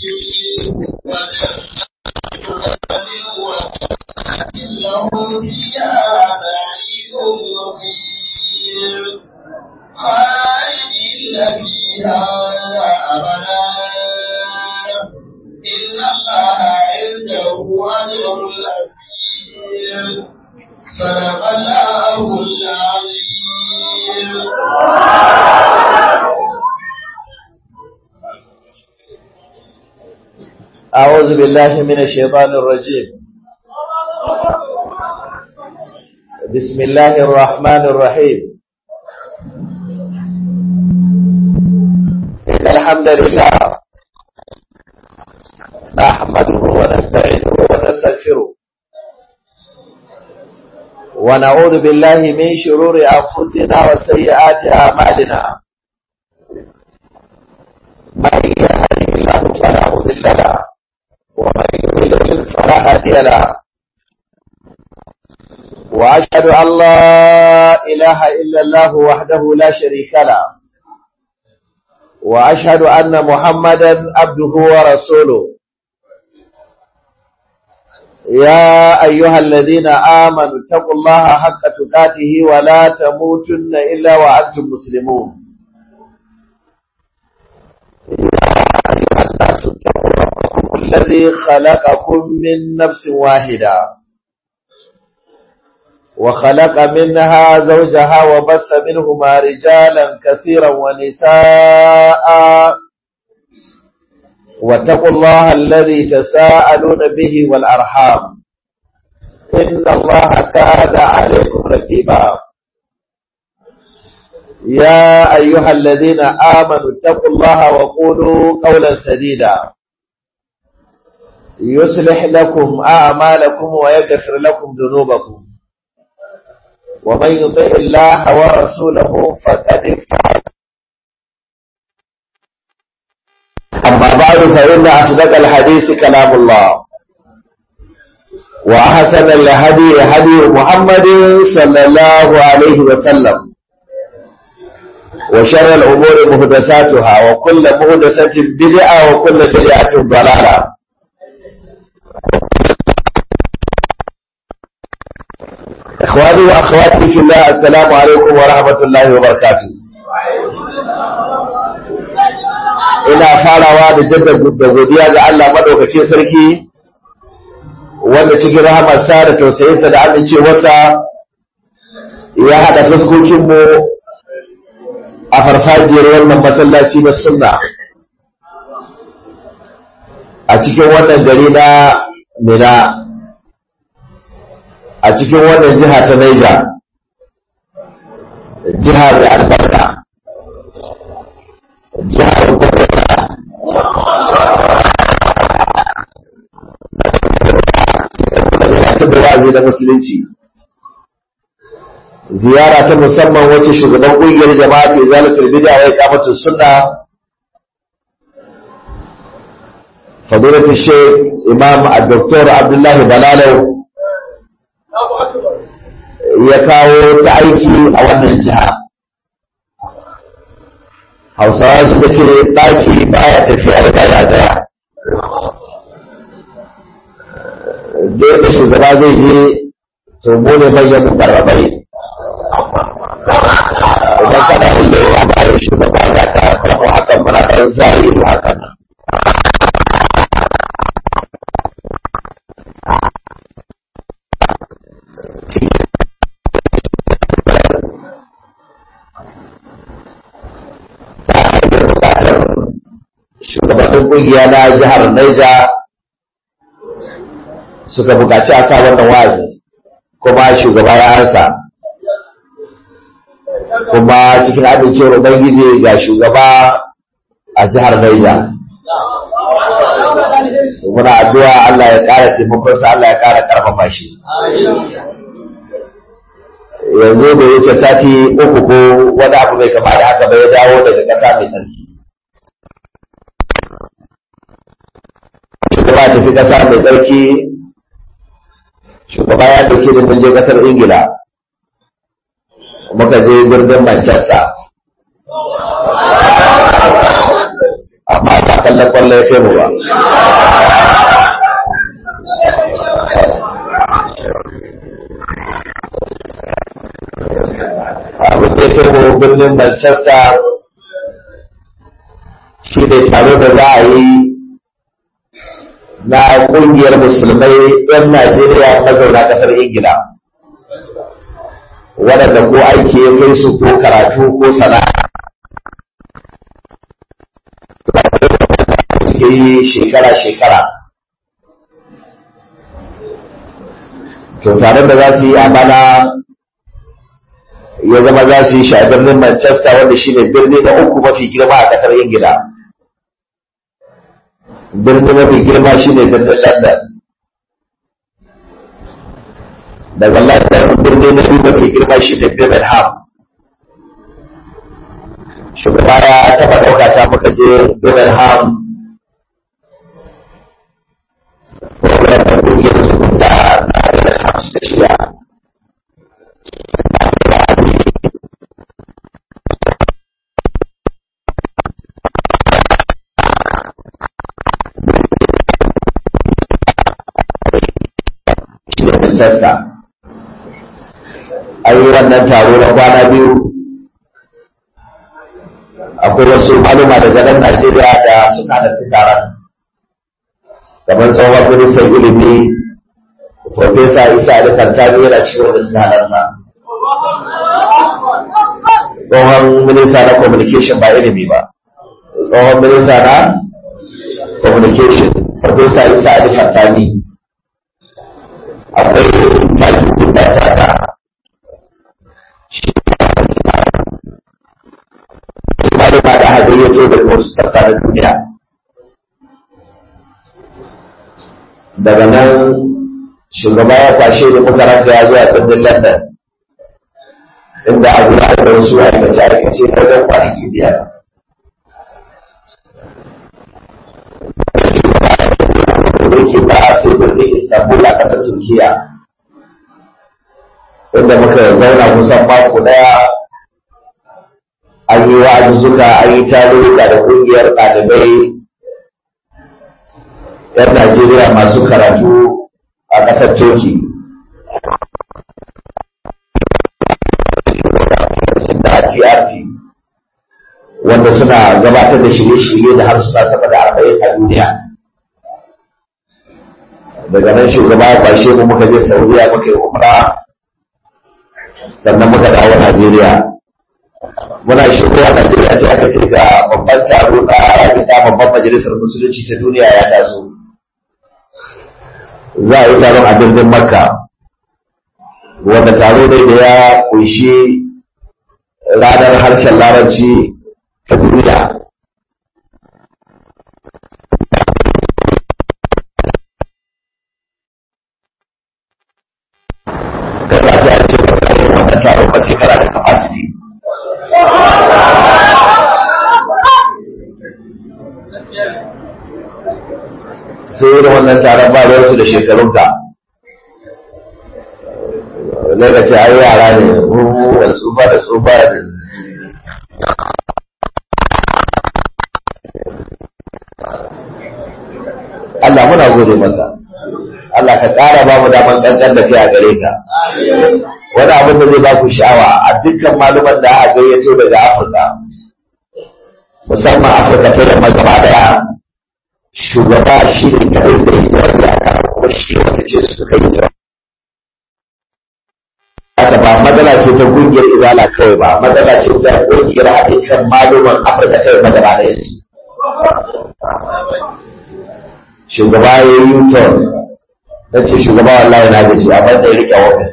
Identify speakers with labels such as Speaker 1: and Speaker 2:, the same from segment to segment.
Speaker 1: لهم فيها نعيم مقيم خالدين فيها أبدا إن الله عنده أجر عظيم صدق الله العظيم
Speaker 2: أعوذ بالله من الشيطان الرجيم بسم الله الرحمن الرحيم إن الحمد لله نحمده ونستعينه ونستغفره ونعوذ بالله من شرور أنفسنا وسيئات أعمالنا من يهده الله فلا مضل له ومن يضلل فلا هادي له واشهد ان لا اله الا الله وحده لا شريك له واشهد ان محمدا عبده ورسوله يا ايها الذين امنوا اتقوا الله حق تقاته ولا تموتن الا وانتم مسلمون يا ايها الناس اتقوا ربكم الذي خلقكم من نفس واحدة وخلق منها زوجها وبث منهما رجالا كثيرا ونساء واتقوا الله الذي تساءلون به والأرحام إن الله كان عليكم رقيبا يا أيها الذين آمنوا اتقوا الله وقولوا قولا سديدا يصلح لكم أعمالكم ويغفر لكم ذنوبكم ومن يطع الله ورسوله فقد فاز أما بعد فإن أصدق الحديث كلام الله وأحسن الهدي هدي محمد صلى الله عليه وسلم وشر الأمور محدثاتها وكل محدثة بدعة وكل بدعة ضلالة إخواني وأخواتي في الله السلام عليكم ورحمة الله وبركاته ina farawa da jaddada godiya ga Allah madaukakin sarki wanda cikin rahamarsa da tausayinsa da amincewarsa ya haɗa fuskokinmu a farfajiyar wannan masallaci na sunna a cikin wannan gari na mina a cikin wannan jiha ta Naija, jiha da albarka, jiha da da wa'azi na musulunci. Ziyara ta musamman wacce shugaban ƙungiyar jama'a ke zalatar bid'a wai kamata sunna fadilatu Sheikh Imam Dr. Abdullahi Balalau ya kawo ta aiki a wannan jiha hausawa suka ce ɗaki baya tafiya da daya daya dole shugaba zai je to mu ne manyan mukarrabai idan kana inda ya bayan shugaba za ka karɓo hakan muna ɗan zahiri hakan shugabannin kungiya na jihar Naija suka bukaci a sa wannan wazi kuma shugaba ya ansa kuma cikin amincewar Ubangiji ga shugaba a jihar Naija muna addu'a Allah ya ƙara taimakonsa Allah ya ƙara ƙarfafa shi yanzu da wuce sati uku ko wani abu mai kama da haka bai dawo daga ƙasa mai tsarki shugaba tafi ƙasa mai tsarki shugaba ya dauke da mun je ƙasar ingila muka je birnin manchester a amma ba kallon kwallo ya kai mu ba abin da ya kai mu birnin Manchester shi ne taro da za a yi na ƙungiyar musulmai 'yan Najeriya mazauna ƙasar Ingila waɗanda ko aiki ya kai su ko karatu ko sana'a suke yi shekara-shekara to tare da za su yi a bana ya zama za su yi shi a birnin Manchester wanda shi ne birni na uku mafi girma a ƙasar Ingila. Birni mafi girma shi ne birnin London. Daga London birni na biyu mafi girma shi ne Birmingham. Shugaba ya taɓa ɗauka ta muka je Birmingham. Wannan da ƙungiyar su da na Birmingham suka shirya. sassa an yi wannan taro na kwana biyu akwai wasu maluma daga nan najeriya da suka halarci taron kamar tsohon ministan ilimi Profesa Isa Ali Kantani yana cikin wanda suka halarta. Tsohon minista na communication ba ilimi ba. Tsohon minista na communication Profesa Isa Ali Kantani. akwai takin da ta ta shi malama da haka ya zo daga wasu sassa na duniya daga nan shugaba ya kwashe da makaranta ya zuwa birnin london inda a guda da wasu aikace aikace na wajen kwanaki biyar yake ba a sai birnin Istanbul a ƙasar Turkiya. Inda muka zauna kusan mako ɗaya an yi wa'azuzzuka an yi tarurruka da ƙungiyar ɗalibai 'yan Najeriya masu karatu a ƙasar Turki. Da TRT wanda suna gabatar da shirye-shirye da har suna sama da arba'in a duniya. daga nan shugaba ya kwashe mu muka je saudiya muka yi umra sannan muka dawo najeriya muna shigowa najeriya sai aka ce ga babban taro na rabita babban majalisar musulunci ta duniya ya taso za a yi taron a birnin makka wanda taro ne da ya kunshi ranar harshen larabci ta duniya kada ta a ce wannan taron ba sai kana da capacity sai irin wannan taron ba ruwarsu da shekarunka lokaci ai yara ne da tsufa da tsufa da Allah muna gode masa Allah ka ƙara ba mu daman ƙanƙan da kai a gare ka wani abin da zai ba ku sha'awa a dukkan maluman da aka gayyato daga Afirka musamman Afirka ta yamma gaba daya shugaba shi ne kawai da yi wani aka kuma shi wanda ce su kai yi haka ba matsala ce ta kungiyar izala kawai ba matsala ce ta kungiyar haɗin kan maluman Afirka ta yamma gaba daya shugaba ya yi yuton na ce shugaba wallahi na gaji amma da ya rike ofis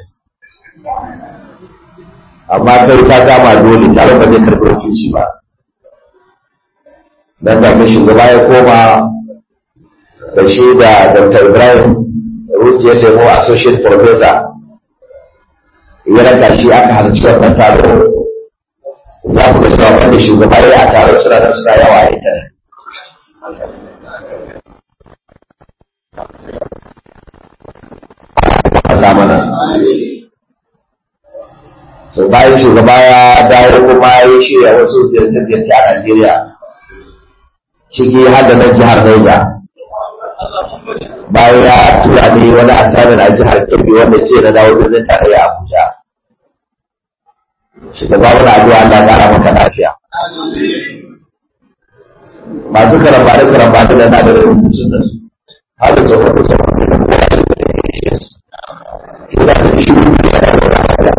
Speaker 2: amma kai ta kama dole tare ba zai karɓi wakilci ba dan da mai shugaba ya koma da shi da dr ibrahim rujiyar lemo associate professor ya raka shi aka halarci wannan taro za ku ga cewa wanda shugaba ya a taron suna da suna yawa a intanet Allah mana. So bayan shugaba ya dawo kuma ya shirya wasu ziyarce-ziyarce a Najeriya. ciki har da nan jihar Niger bayan ya tura ne wani asarin a jihar Kebbi wanda ce na dawo birnin tarayya Abuja shugaba wani addu'a Allah ya kara maka lafiya masu karamba da karamba da na da rubutun da su har da tsohon da tsohon da kowa da ya su ina da shi da ya da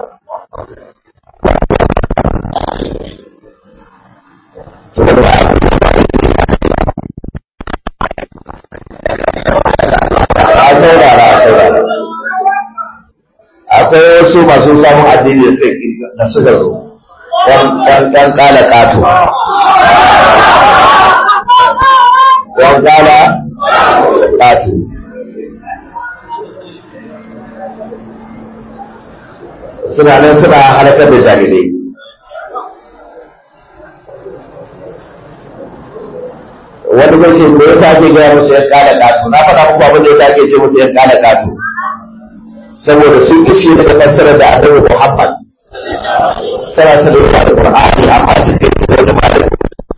Speaker 2: a saurara a saurara akwai wasu masu samun addini da suka zo ɗan ƙala ƙato ɗan ƙala ƙato suna nan suna halakar da jahilai wani zai ce me yasa ake gaya musu yan ƙala ƙato na faɗa muku abin da yasa ake ce musu yan ƙala ƙato saboda sun ishe daga fassara da annabi Muhammad sana ta da da Qur'ani amma su ke da wani malami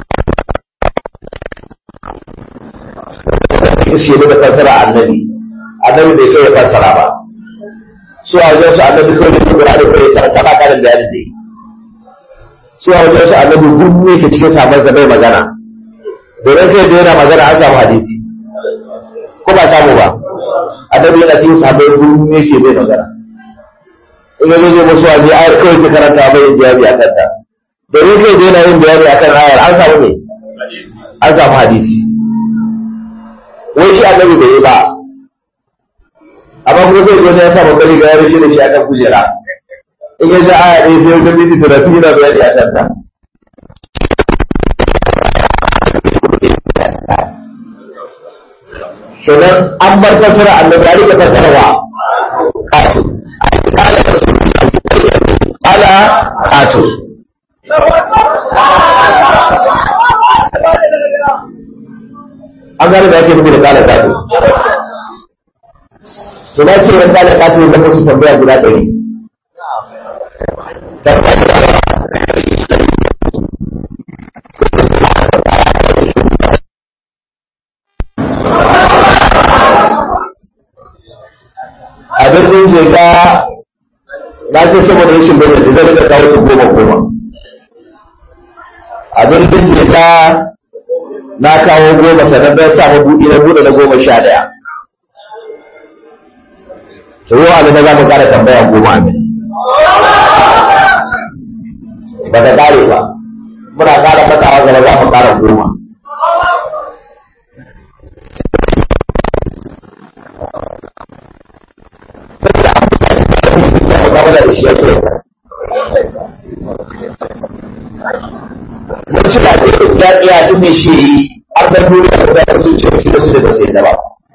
Speaker 2: sun ishe daga fassara annabi annabi bai kai ya fassara ba su a wajen su annabi kawai da Qur'ani kai ta kama karin bayani ne su a wajen su annabi gurbu yake cikin sabon sa bai magana domin kai da yana magana an samu hadisi ko ba samu ba annabi yana cikin sabon gurbu yake bai magana in ya zai musu waje ayar kawai ta karanta bai yin jawabi a kanta domin kai da yana yin jawabi a kan ayar an samu ne an samu hadisi wai shi annabi bai yi ba amma kuma sai gwani ya sa babbar riga ya rushe da shi a kan kujera in ya ji aya ɗaya sai wata minti talatin yana bayani a kanta sannan an bar fasara annabi ya rika fasarawa ala ato an gane da ake nufi da kala kato to na ce yan kala kato zama su tambaya guda ɗari a birnin jega na ce saboda rashin bai da zai rika kawo su goma goma a birnin jega na kawo goma sannan don sa mabuɗi na buɗe na goma sha ɗaya to yau abin da za mu ƙara tambaya goma ne ba ta ƙare ba muna ƙara matsawa gaba za mu ƙara goma game da shi yake wasu da ke ya tsaya duk mai shi yi har da duniya da da su ce shi da su da sai da ba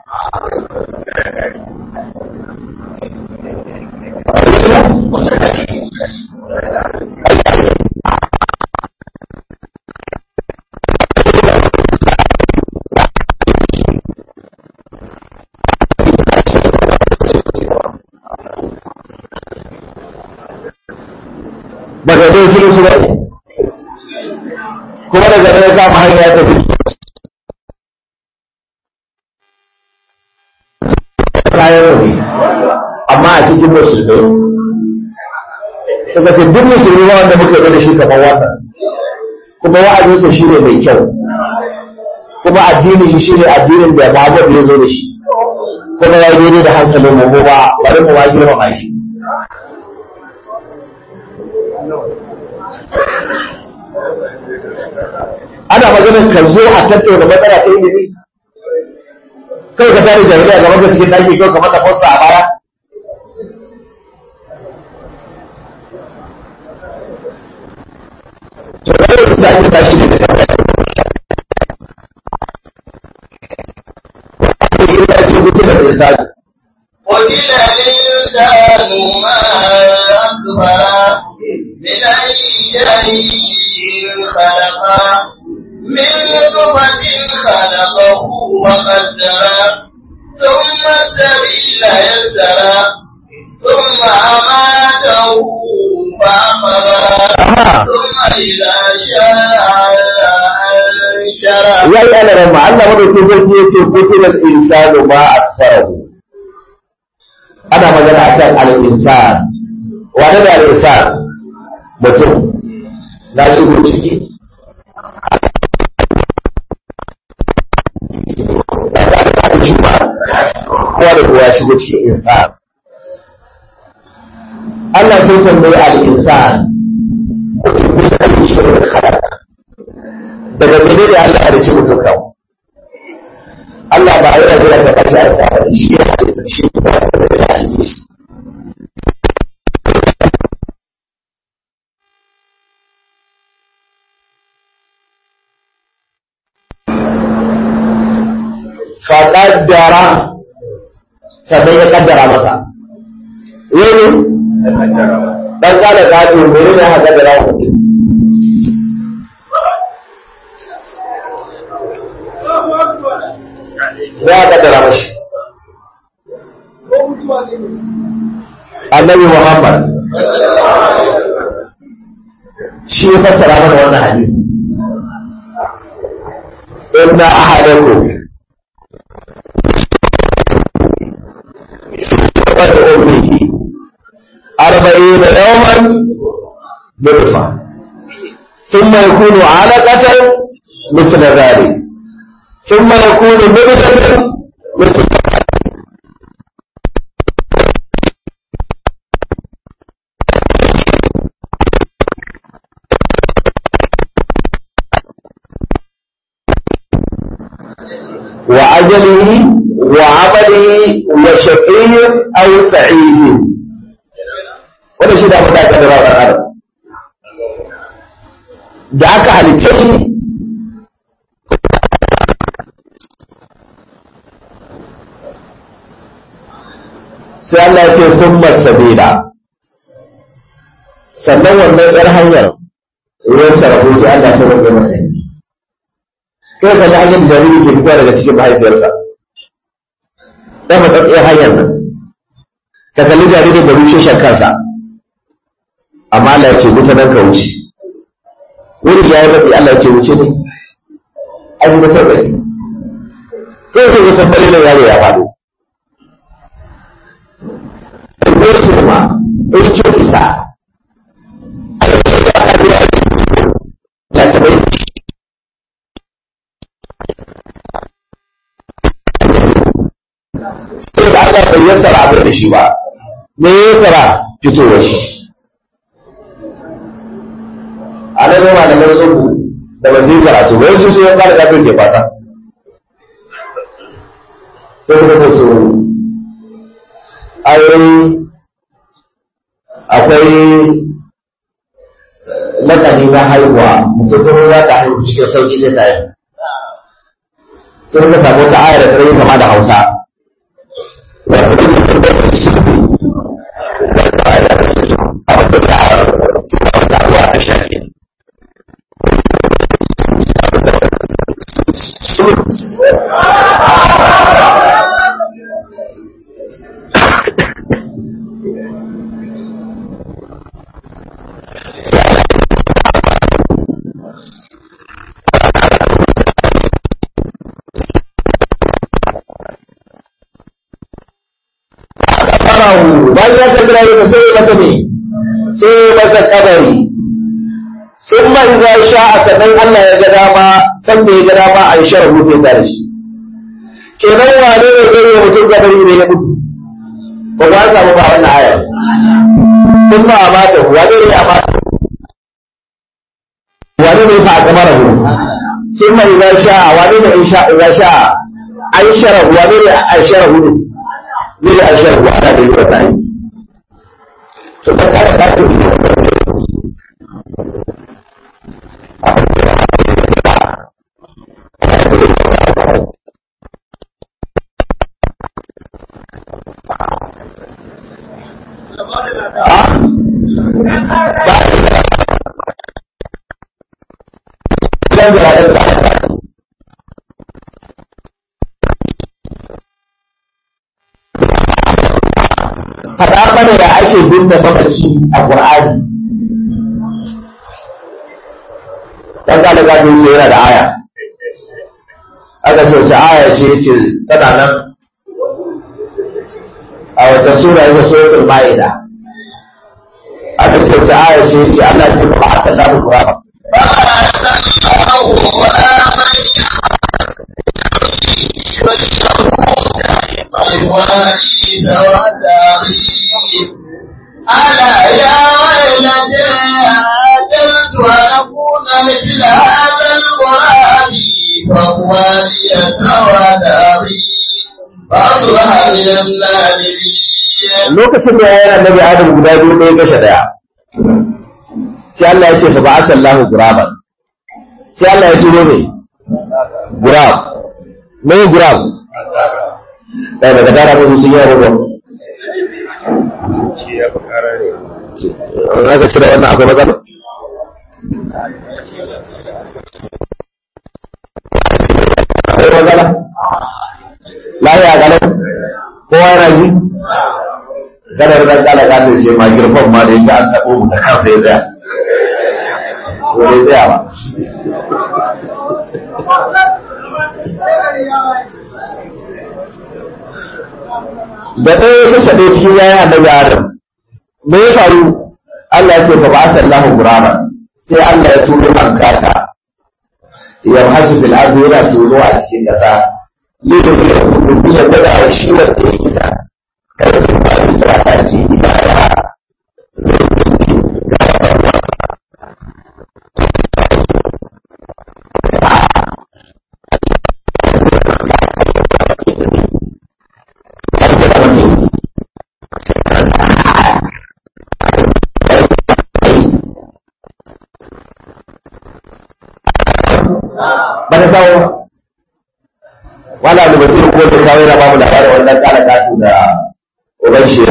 Speaker 2: daga dai kiri su bane kuma daga dai kama hanya ya tafi kayan rauni amma a cikin musulmai suka ce duk musulmi ba wanda muka yi da shi kamar wannan kuma wa'azinsa shi ne mai kyau kuma addinin shi ne addinin da Muhammad ya zo da shi kuma ya daidai da hankalin mu ba bari mu ma girmama shi ana maganar ka zo a tattauna matsala ta ilimi kai ka tare jami'a gaban ka cikin daki kai kamar da fosta a baya to da yau da ake tashi da tambaya wani ya ce mutum da insani
Speaker 1: قتل الإنسان ما أكبر من أي شيء خلقه من نطفة خلقه وقدره ثم السبيل يسره ثم أماته فأقبره ثم إذا شاء شرف
Speaker 2: ya yi ana rama Allah madaukin sarki ya ce kutulat insanu ma aksarahu ana magana akan al-insan wane da al-insan mutum na shigo ciki kowa da kowa shigo cikin insan Allah sai tambayi al-insan daga mene da Allah ya ci mutum kawo Allah ba yana jira da kashi a sa shi ya halitta shi ba ya halitta shi faƙaddara sannan ya kaddara masa yau dan kala kato mene ne haka kaddara wa mutum ya kaddara mashi annabi muhammad shi ya fassara mana wannan hadisi inna ahadakum قد أمه أربعين يوما نطفة ثم يكون علقة مثل ذلك ثم يكون مدغة مثل وأجله وعمله وشقي أو سعيد wannan shi da mu da ka da rawar adam da aka halicce shi sai Allah ya ce sun sabila sannan wannan yar hanyar ruwan sarrafu sai Allah ya sauke masa kai ka ji hanyar jariri ke fita daga cikin mahaifiyarsa ɗan matsatsiyar hanyar nan ka kalli jaririn da rushe shan kansa amma Allah ya ce wuta nan ka wuce wuri ya yi baɗi Allah ya ce wuce ne an yi mutar baɗi kai sai kusan bari nan yaro ya faɗo ko su ma in ce isa ya taɓa yi sai da Allah bai yassara abin da shi ba me ya yassara fitowar shi a nan yawa da mai tsohu da ba zai karatu ba yanzu sai ya fara gafin ke fasa sai kuma ta so ayoyi akwai lakani na haihuwa mutum kuma za ta haihu cikin sauki zai ta yi sai muka samu ta ayar da ta yi kama da hausa farahu bayan ya kaddara ya sai masa ne sai masa kabari sun man za sha a sannan Allah ya ga dama san da ya ga dama a yi sharafu sai ta shi kenan wane ne zai yi mutum kabari ne ya mutu ba za samu ba wannan aya sun ma a mata wane ne a mata wane ne fa a kamar hu sun ma za sha wane ne in sha an sharafu wane ne a sharafu ne zai a shan ruwa ana da yi wata aiki to ta kare ta ce faɗa mana da ake binne mamaci a Qur'ani dan ga daga din sai yana da aya aka ce wace aya ce yace tana nan a wata sura yake suratul ma'ida aka ce wace aya ce yace Allah ya ba ta da Qur'ani
Speaker 1: ألا يا ويلتى أجلت أن أكون مثل هذا القرآن فهو لي سوى داري فأصبح من النادمين
Speaker 2: lokacin da yayin annabi Adam guda biyu ɗaya kashe ɗaya sai Allah ya ce fa ba'atha Allahu guraban sai Allah ya turo ne gurab me gurab ɗaya daga dara mun sun yi rubo Raka cire wannan akwai matsala? Akwai matsala? Lafiya galau? Kowa yana ji? Gadar da kala kasa ce ma girfan ma da yake an taɓo mu da kansa ya tsaya. Ko dai tsaya ba. Da ɗaya ya kashe ɗaya cikin yayin annabi Adam. Me ya faru? Allah ya ce fa ba sallahu gurama sai Allah ya turo an kaka ya hasu bil ardi yana turo a cikin kasa yadda ya kuma ya gwada a shi wanda ya kisa kada su ba su sa ta ci ibada ba ta kawo wala da basiru ko ta kawo yana ba mu labarin wannan kala katu da uban shi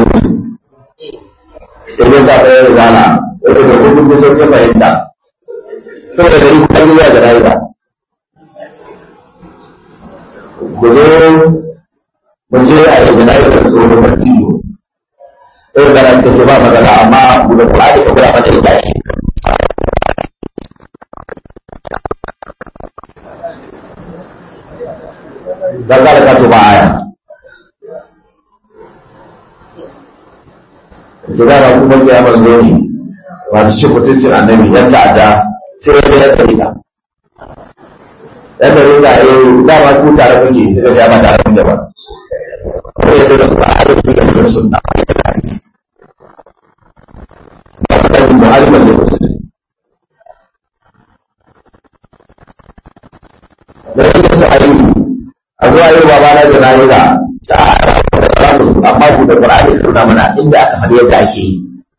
Speaker 2: yanzu ta fara zana wanda da kuma kun sauke fahimta saboda gari kuma yi zuwa jana'iza ku zo mu je a yi jana'iza tsohon partiyo ɗaya zana ta ce ba magana amma guda kuma da kuma mata ita shi dan kada ka tuba aya Jika na kuma ya manzo ne masu cin mutuncin annabi yan ta'adda sai ya ya tsarika. Yan tsarika eh da ma ku tare kuke suka sha ba tare kuke ba. Ko ya da su a arziki da da sunna. Ba ka yi mu'aliman da musulmi. Da yake su a yi a zuwa yau ba na da nayi da amma ku da Qur'ani suna mana inda aka faɗi yadda ake yi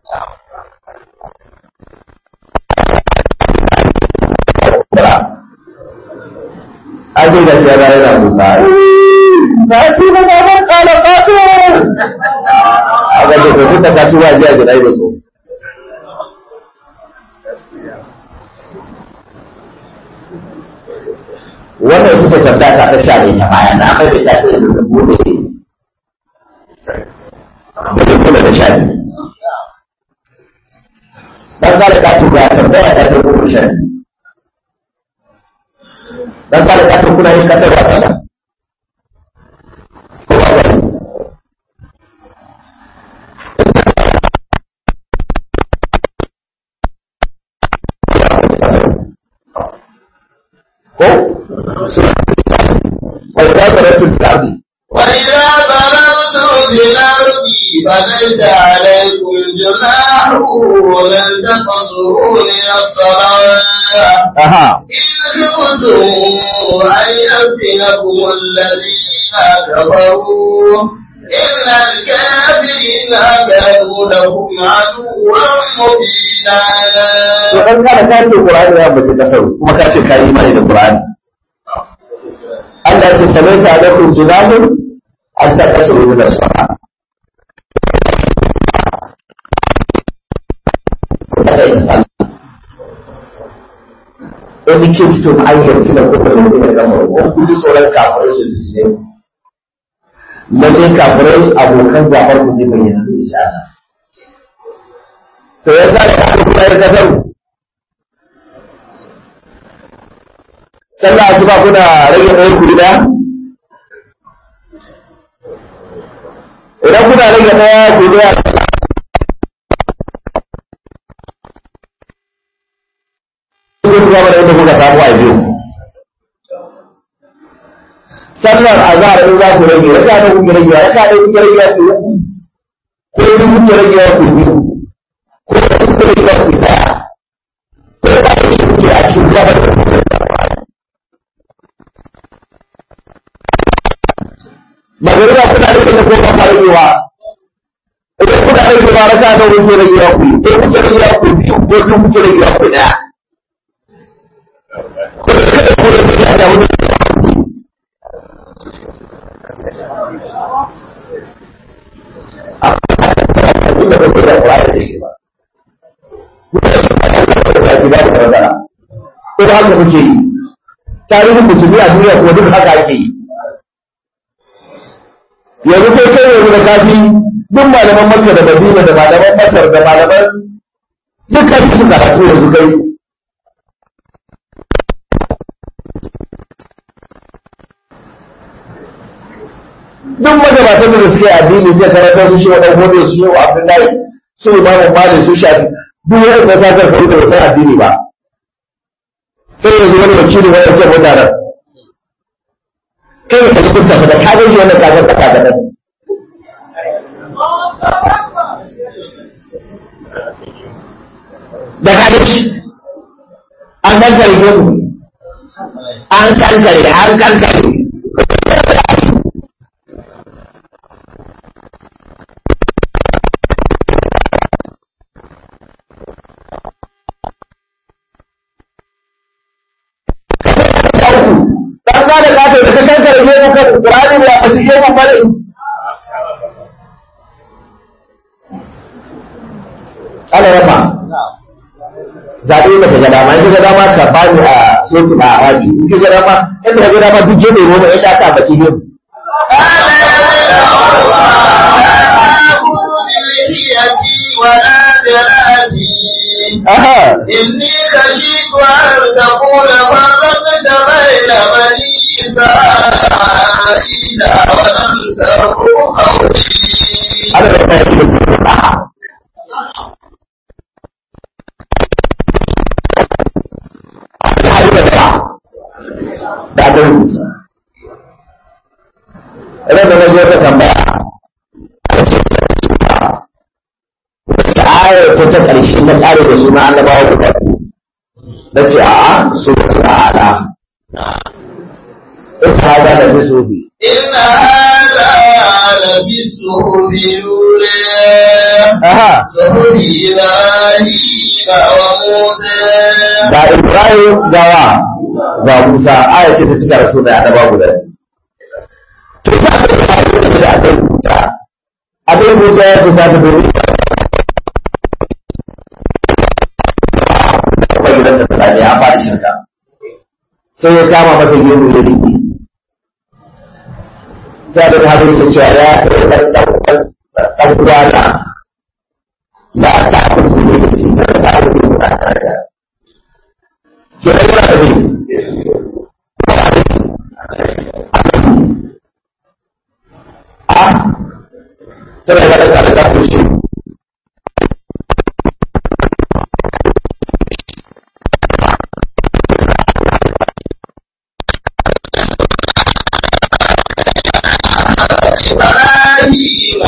Speaker 2: an zai da shi ya zai da kuka na ci ba ba ban kala kato a ga da kuma ta kaci ba jiya jira da so wannan ita ce tambaya ta ta sha ne ta baya na mai da ta ce da gobe da kula da sha biyu dan kare ka tuba tambaya ta ta gobe sha biyu dan kare ka tuba kuna yin kasar wasa da ko وإذا ضربتم في الأرض
Speaker 1: وإذا ضربتم في الأرض فليس عليكم جناح ومن تقصروا من الصلاة
Speaker 2: أها
Speaker 1: إن خفتم أن يفتنكم الذين كفروا إن الكافرين كانوا لهم عدوا مبينا
Speaker 2: to dan kada ka ce Qur'ani ya bace kasar kuma ka ce kai imani da Qur'ani Allah ya ce salaisa alaikum junahun an ta kasuru da sama Wani ke fito na ayyar tuna kuma da zai gama wani kuji tsoron kafirai su da jine. Lalle kafirai abokan gabar ku ne bayyana da insha Allah. To ya za ka kuma yar kasar sallah asuba kuna rage ɗayan ku gida idan kuna rage ɗaya ku ɗaya kun kuma da inda kuka samu a biyu sallar azhar in za ku rage raka da kuke rage raka da kuke rage ku uku ko in kuke rage ku biyu ko in kuke rage ku daya ko ba ku kuke a cikin gaba da magariba kuna rage da ko ba ku ragewa idan kuna ragewa raka da kuke rage ku ko kuke rage ku biyu ko in kuke rage ku daya ko kada ku rage da wani inda kake da Qur'ani da shi ba. Ko da haka kuke yi. Tarihin musulmi a duniya kuma duk haka ake yi. Yanzu sai kai yanzu da kafi duk malaman Makka da Madina da malaman Masar da malaman dukkan su karatu yanzu kai. duk magabatan da suke addini zai karanta su shi wadan gobe su yi wa abdullahi su imamu malik su shafi duk wani da sa kan faru da wasan addini ba sai yanzu wani wakili wani ce mutanen kai ne kaji fuska da ka gaji wannan kasar da ka gaba da ka gaji an kankare ke ku an kankare an kankare dan ka da kato da ka kankare ne ka Qur'ani ba a cikin mu bane Allah rama zaɓe da ka ga dama in ka ga dama ka bani a soki a rabi in ka ga dama in ka ga dama duk jebe mu ya ta bace ne
Speaker 1: ولا جلاسي
Speaker 2: aha
Speaker 1: إني خشيت أن تقول فرقت بين بني إسرائيل ولم ترقوا قولي
Speaker 2: Allah da ya ce da aka rubuta ran da na zo ta tambaya a ce wata ayar ta ta ƙarshe ta ƙare da suna annabawa guda biyu na ce a'a su ba su ala in ka ga da su bi
Speaker 1: إن هذا لفي الصحف الأولى
Speaker 2: aha
Speaker 1: صحف إبراهيم وموسى
Speaker 2: ga Ibrahim gawa ga Musa aya ce ta cika da suna annabawa guda biyu to za ka ga ayar da aka rubuta abin Musa ya kusa ta domin kuma gidansa ta sani ya fara shirka sai ya kama masa gemu ya rike sai da hadin da cewa ya ɗan ɗan uwana la ta kuma ne da shi da ta kuma da ta ta ke da yana da ne a tana da da da da shi
Speaker 1: إبراهيم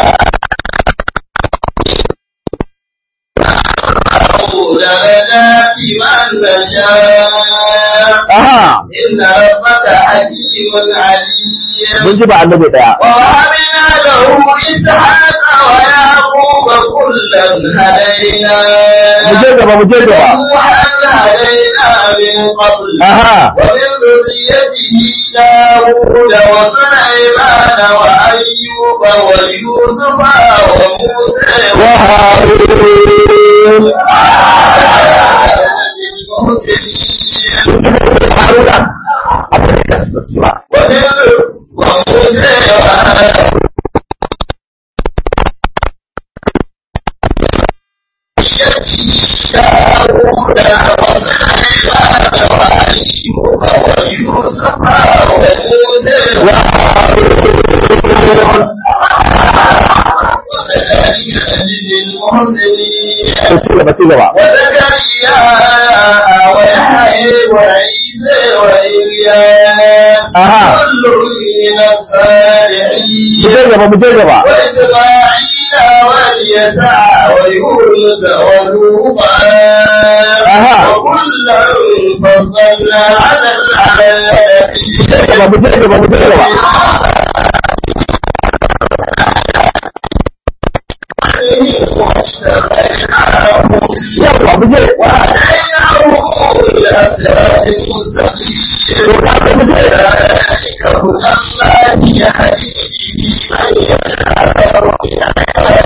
Speaker 1: درجات من نشاء
Speaker 2: aha
Speaker 1: إن ربك حكيم عليم
Speaker 2: mun ji ba annabi daya
Speaker 1: ووهبنا له إسحاق ويعقوب كلا هدينا
Speaker 2: mu je gaba mu je gaba
Speaker 1: ونوحا هدينا من قبل
Speaker 2: aha
Speaker 1: ومن ذريته داود وسليمان وأيوب ويوسف وموسى
Speaker 2: wa harun
Speaker 1: المحسنين
Speaker 2: haruna abin da su su ba
Speaker 1: ومن وموسى وهارون داود وسليمان وأيوب ويوسف
Speaker 2: ci gaba ci gaba
Speaker 1: وزكريا ويحيى وعيسى وإلياس
Speaker 2: Aha.
Speaker 1: كل من الصالحين
Speaker 2: mu je gaba mu je gaba
Speaker 1: وإسماعيل واليسع ويونس ولوطا
Speaker 2: Aha.
Speaker 1: وكلا فضلنا على العالمين
Speaker 2: gaba mu je gaba mu je gaba yawa mu je
Speaker 1: وهديناه إلى صراط مستقيم ذلك هدى الله يهدي به من يشاء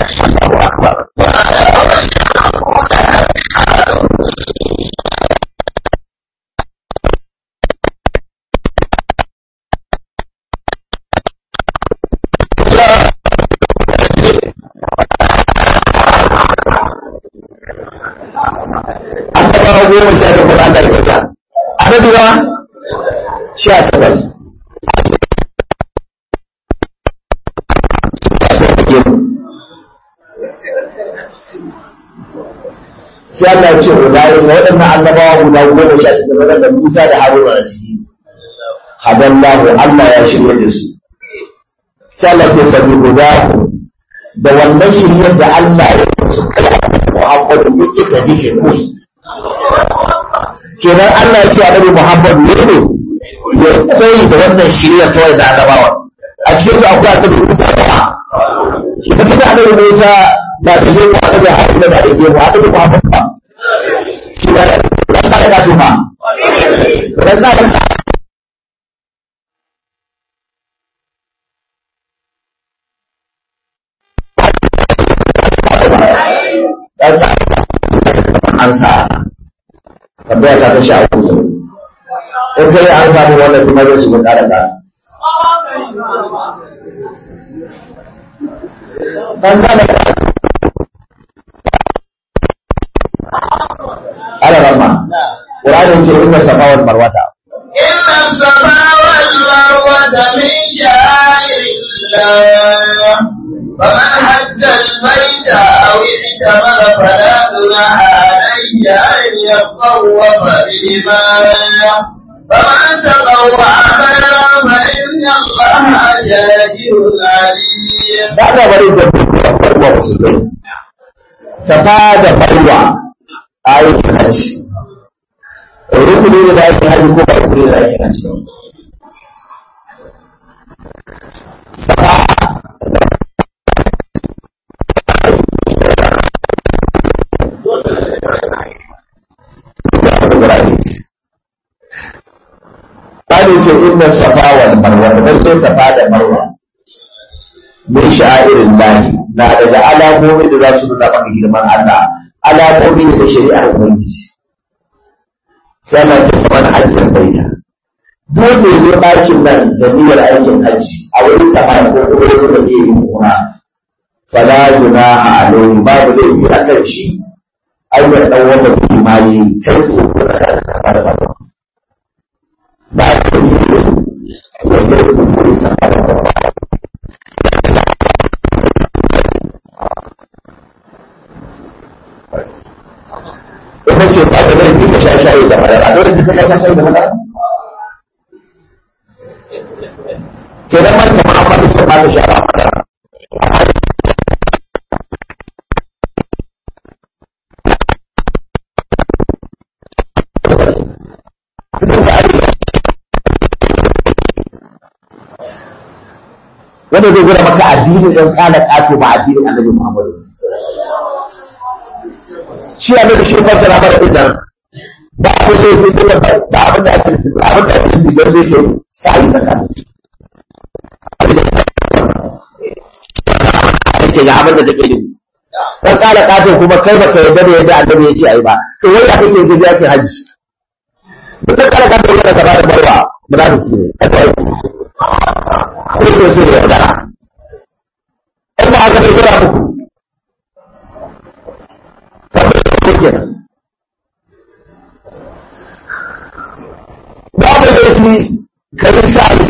Speaker 2: annabawa goma sha takwas Allah ya kyauta annabi ba sha takwas sai Allah ya ce wa zai ga waɗannan annabawa guda goma sha takwas waɗanda Musa da Haruna a ciki hadallahu Allah ya shirya da su sai Allah ya sabi guda da wannan shiryar da Allah ya su kai Muhammadu yake da jike kusa kenan Allah ya ce annabi Muhammad ne ne ya koyi da wannan shirya kawai da annabawa a cikin su akwai annabi Musa da shi da kuma annabi Musa da da yake annabi Haruna da yake mu annabi Muhammad ba shi da ran da ka tuma ran da ka dan an sa tambaya ta ta sha uku in kai an samu wannan kuma zai shiga ƙara ka dan gane ala ramma Qur'ani ce inna safa wal marwata
Speaker 1: إن الصفا والمروة من شعائر الله فمن حج البيت أو اعتمر فلا جناح عليه أن يطوف بهما فمن تطوع خيرا فإن الله شاكر عليم
Speaker 2: da aka bari da farwa musulmai safa da farwa aikin hajji rukuni ne da ake hajji ko ba rukuni da ake hajji safa Ƙari ce inna safa wal marwa da sai safa da marwa min sha'irin lahi na daga alamomi da za su nuna maka girman Allah alamomi da shari'ar ubangiji sai Allah ya ce mana hajjin baita duk da zo ɗakin nan da niyyar aikin hajji a wurin sama ko kuma wurin da ke yin kuma fala junaha alaihi babu zai yi a kan shi ai da dan wanda ke mali kai ko ko tsakanin sama da sama ba ka yi wanda ya kuma sama da sama ita ce ba ta zai ka sha shayi da madara a dole ka sha shayi da madara ke nan man kama an fata sun bada sha ba madara wanda zai gura maka addini ɗan ƙana ƙato ba addinin annabi Muhammadu shi a da shi fasara mana idan ba abin da yake dole ba ba abin da ake ba abin da ake da zai ke sai da kan ake ga abin da take yi dan kala kato kuma kai baka yarda da yadda annabi ya ce ai ba to wai da kake je ya ce haji duk dan kala kato yana da bada barwa munafiki ne kada yi ko so so ya da in ba aka bai gura muku kenan babu laifi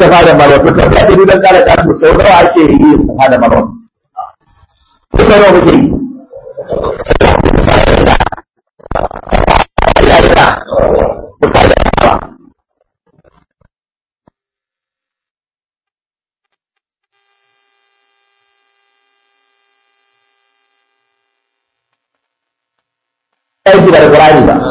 Speaker 2: safa da marwa to kan da dudan kala ka to sau nawa ake yi safa da marwa ko sau nawa muke yi ya yi na misali aiki da Qur'ani ba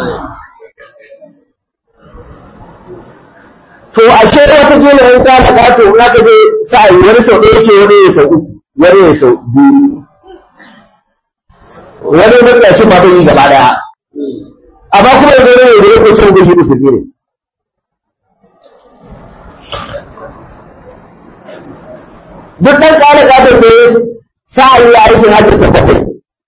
Speaker 2: to ashe wata jela in ka da kato in aka je sai wani sau ɗaya ke wani ya sau uku wani ya sau biyu wani matsayacin ma bai yi gaba daya amma kuma yanzu ne da yake cin gushi musulmi ne duk ɗan ƙara kato ne sa yi aikin hajji sau bakwai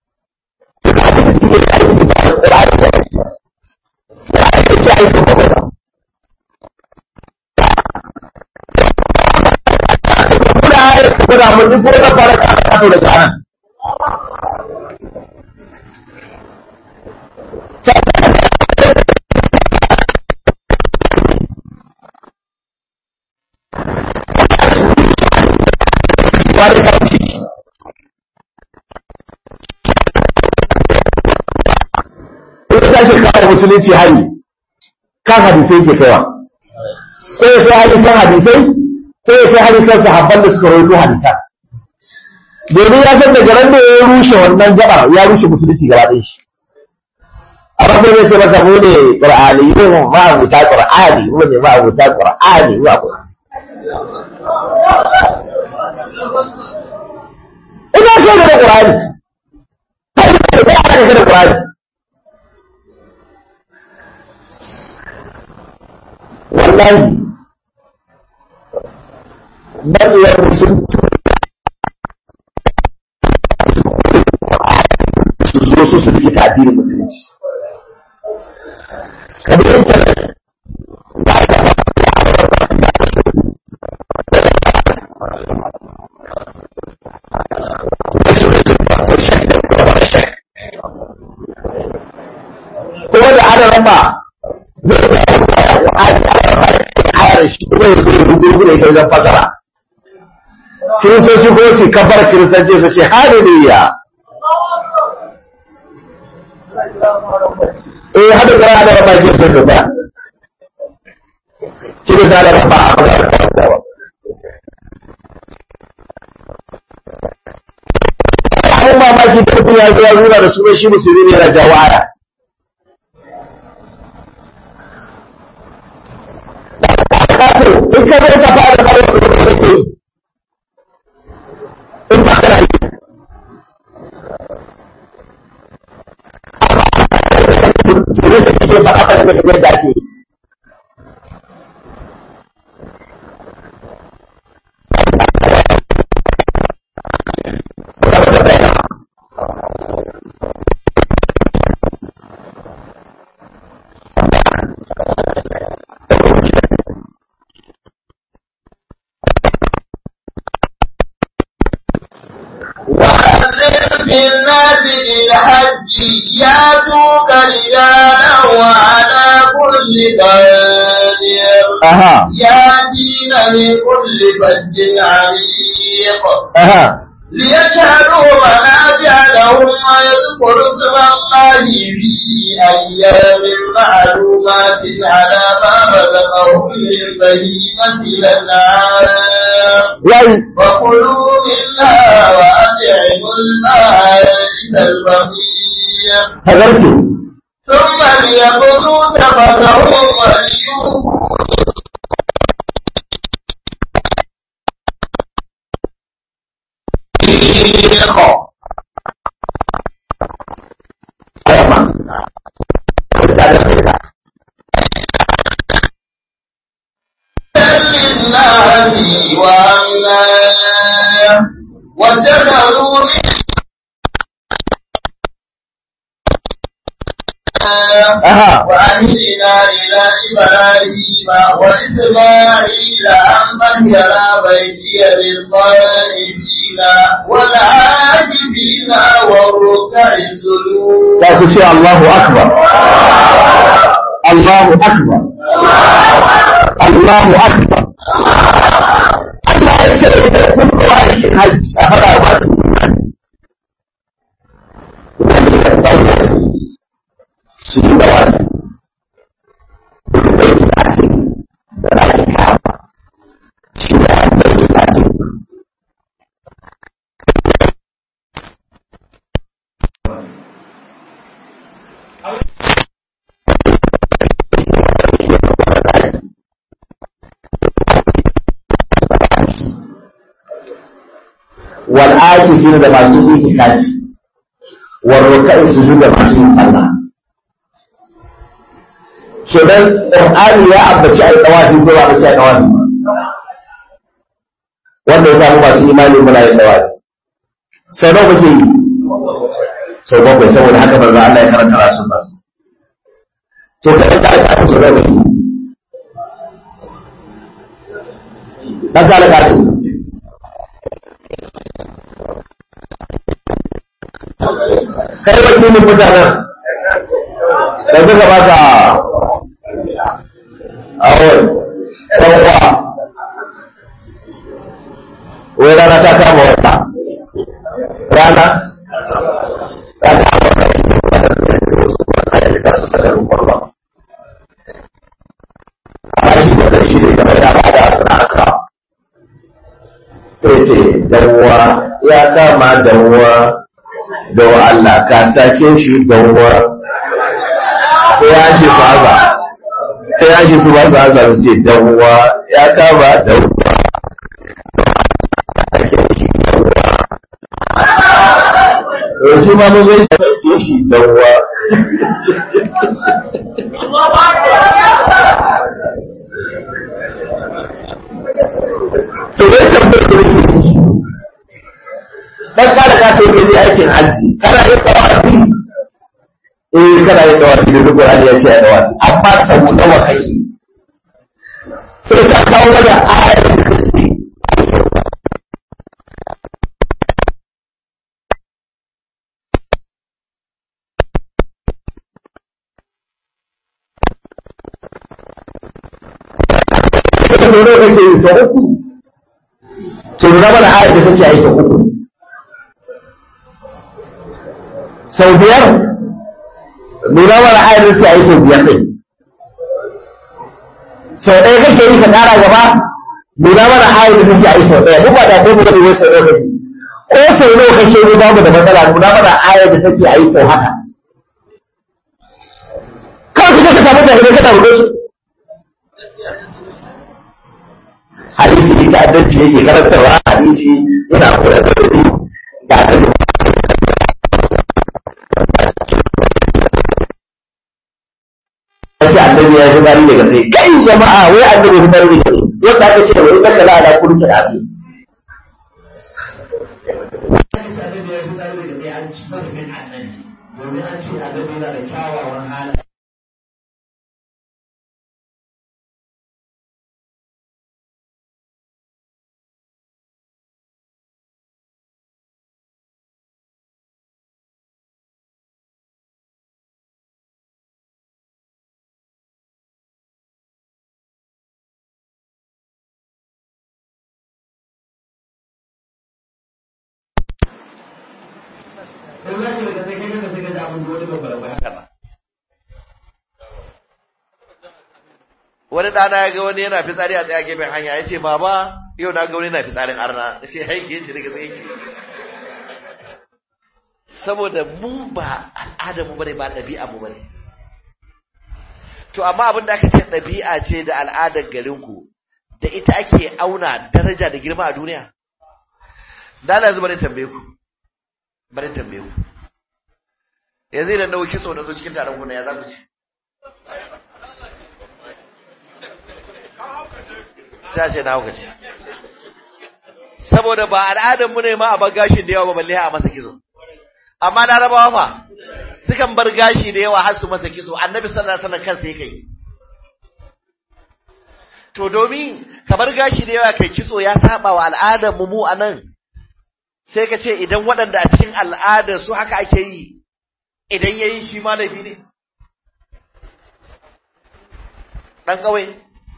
Speaker 2: kuna mun duk wani fara kato da shanan wani kauci ita ta shi kawo musulunci hari kan hadisai ke kaiwa ko ya kai hari kan hadisai ko ya kai hari kan sahabban da suka rawaito hadisan domin ya san daga ran da ya rushe wannan gaba ya rushe musulunci gaba ɗaya shi amma sai zai ce maka mu ne qur'ani mu ma abuta qur'ani mu ne ma abuta qur'ani mu abu ina ce da qur'ani sai da aka da qur'ani wallahi matsayar musulunci su zo su su rike addinin musulunci kamar yadda ba da kuma da adaran ba ayar shi kuma ya zai rugu da ita wajen fasara kiristoci ko su kabar kiristanci su ce hallelujah eh hada gara hada raba ke sun ruba shi da hada raba a kuma da abin mamaki da mutum ya zuwa nuna da sunan shi musulmi ne yana jawo aya in ka zai ka fara da bayan da kake yi in ba kana yi Sire da kake ba aka da kake da ake yi
Speaker 1: وأذن في الناس بالحج ياتوك رجالا وعلى كل قادر
Speaker 2: aha
Speaker 1: ياتين من كل فج عميق
Speaker 2: aha
Speaker 1: ليشهدوا منافع لهم ويذكروا اسم الله في أيام معلومات على ما رزقهم من بهيمة الأنعام
Speaker 2: yayi
Speaker 1: وكلوا منها وأطعموا البائس الفقير
Speaker 2: hagarci
Speaker 1: ثم ليقضوا تفثهم وليوفوا للناس وأمنا واتخذوا من
Speaker 2: aha
Speaker 1: وعهدنا إلى إبراهيم وإسماعيل أن طهر بيتي للطائفين والعاكفين والركع السجود
Speaker 2: za ku ce Allahu Akbar Allahu Akbar Allahu Akbar su yi da wani bai talatin da rakin kama shi da bai talatin والآكفين da masu itikafi wal ruka'i sujud da masu yin sallah kenan Qur'ani ya ambaci ai tawafi ko ba ambaci ai tawafi wanda ya samu masu imani muna yin tawafi sau nawa muke yi sau bakwai saboda haka manzo Allah ya karanta rasul bas to kada ka ka to da muke dan ka ka to kai wakilin mutanen da suka baka awon ɗanwa wai rana ta kama wata rana ta kama wata amma shi da shi ne kamar ya ba da suna aka sai ce danwa ya kama danwa da wa Allah ka sake shi danwa sai ya shi su haka sai ya shi su ba su haka su ce danwa ya kama danwa sake shi danwa to shi ma mun zai sake shi danwa to dai tambayar da nake ciki dan kada ka sai kai aikin haji kana yin tawafi eh kana yin tawafi da duk wani ya ce ya tawafi amma sau nawa kai sai ka kawo mana ayar da kake Ka sau nawa kake yi sau uku to nuna mana ayar da take aiki uku sau biyar nuna mana ayar da take aiki sau biyar ɗin sau ɗaya kake yi ka ƙara gaba nuna mana ayar da take aiki sau ɗaya duk ba da kai mu gani wai sau ɗaya kake ko sau nawa kake yi babu da matsala nuna mana ayar da take aiki sau haka kawai ka ka samu jahilai ka tabbata su hadisi ita adalci yake karantarwa hadisi yana kula da wuri da aka yi ce annabi ya yi gari daga sai kai jama'a wai annabi ya gari daga sai yadda aka ce wani kalla la ala kullu ta afi domin an ce annabi yana da kyawawan halaye
Speaker 3: wani ɗana ya ga wani yana fitsari a tsaye gefen hanya ya ce baba yau na ga wani yana fitsarin arna ya ce haike ya ce daga tsaye ke saboda mu ba al'adar mu bane ba ɗabi'a mu bane to amma abin da aka ce ɗabi'a ce da al'adar garinku da ita ake auna daraja da girma a duniya da na zuba tambaye ku bari tambaye ku yanzu idan nawo kitso na zo cikin taron kuna ya za ku ci ta ce na haukaci saboda ba al'adar mu ne ma a bar gashi da yawa ba balle a masa kitso amma larabawa fa sukan bar gashi da yawa har su masa kitso annabi sallallahu alaihi wasallam kansa yake yi to domin ka bar gashi da yawa kai kitso ya saba wa al'adar mu mu anan sai ka ce idan waɗanda a cikin al'adar su haka ake yi idan yayi shi ma laifi ne dan kawai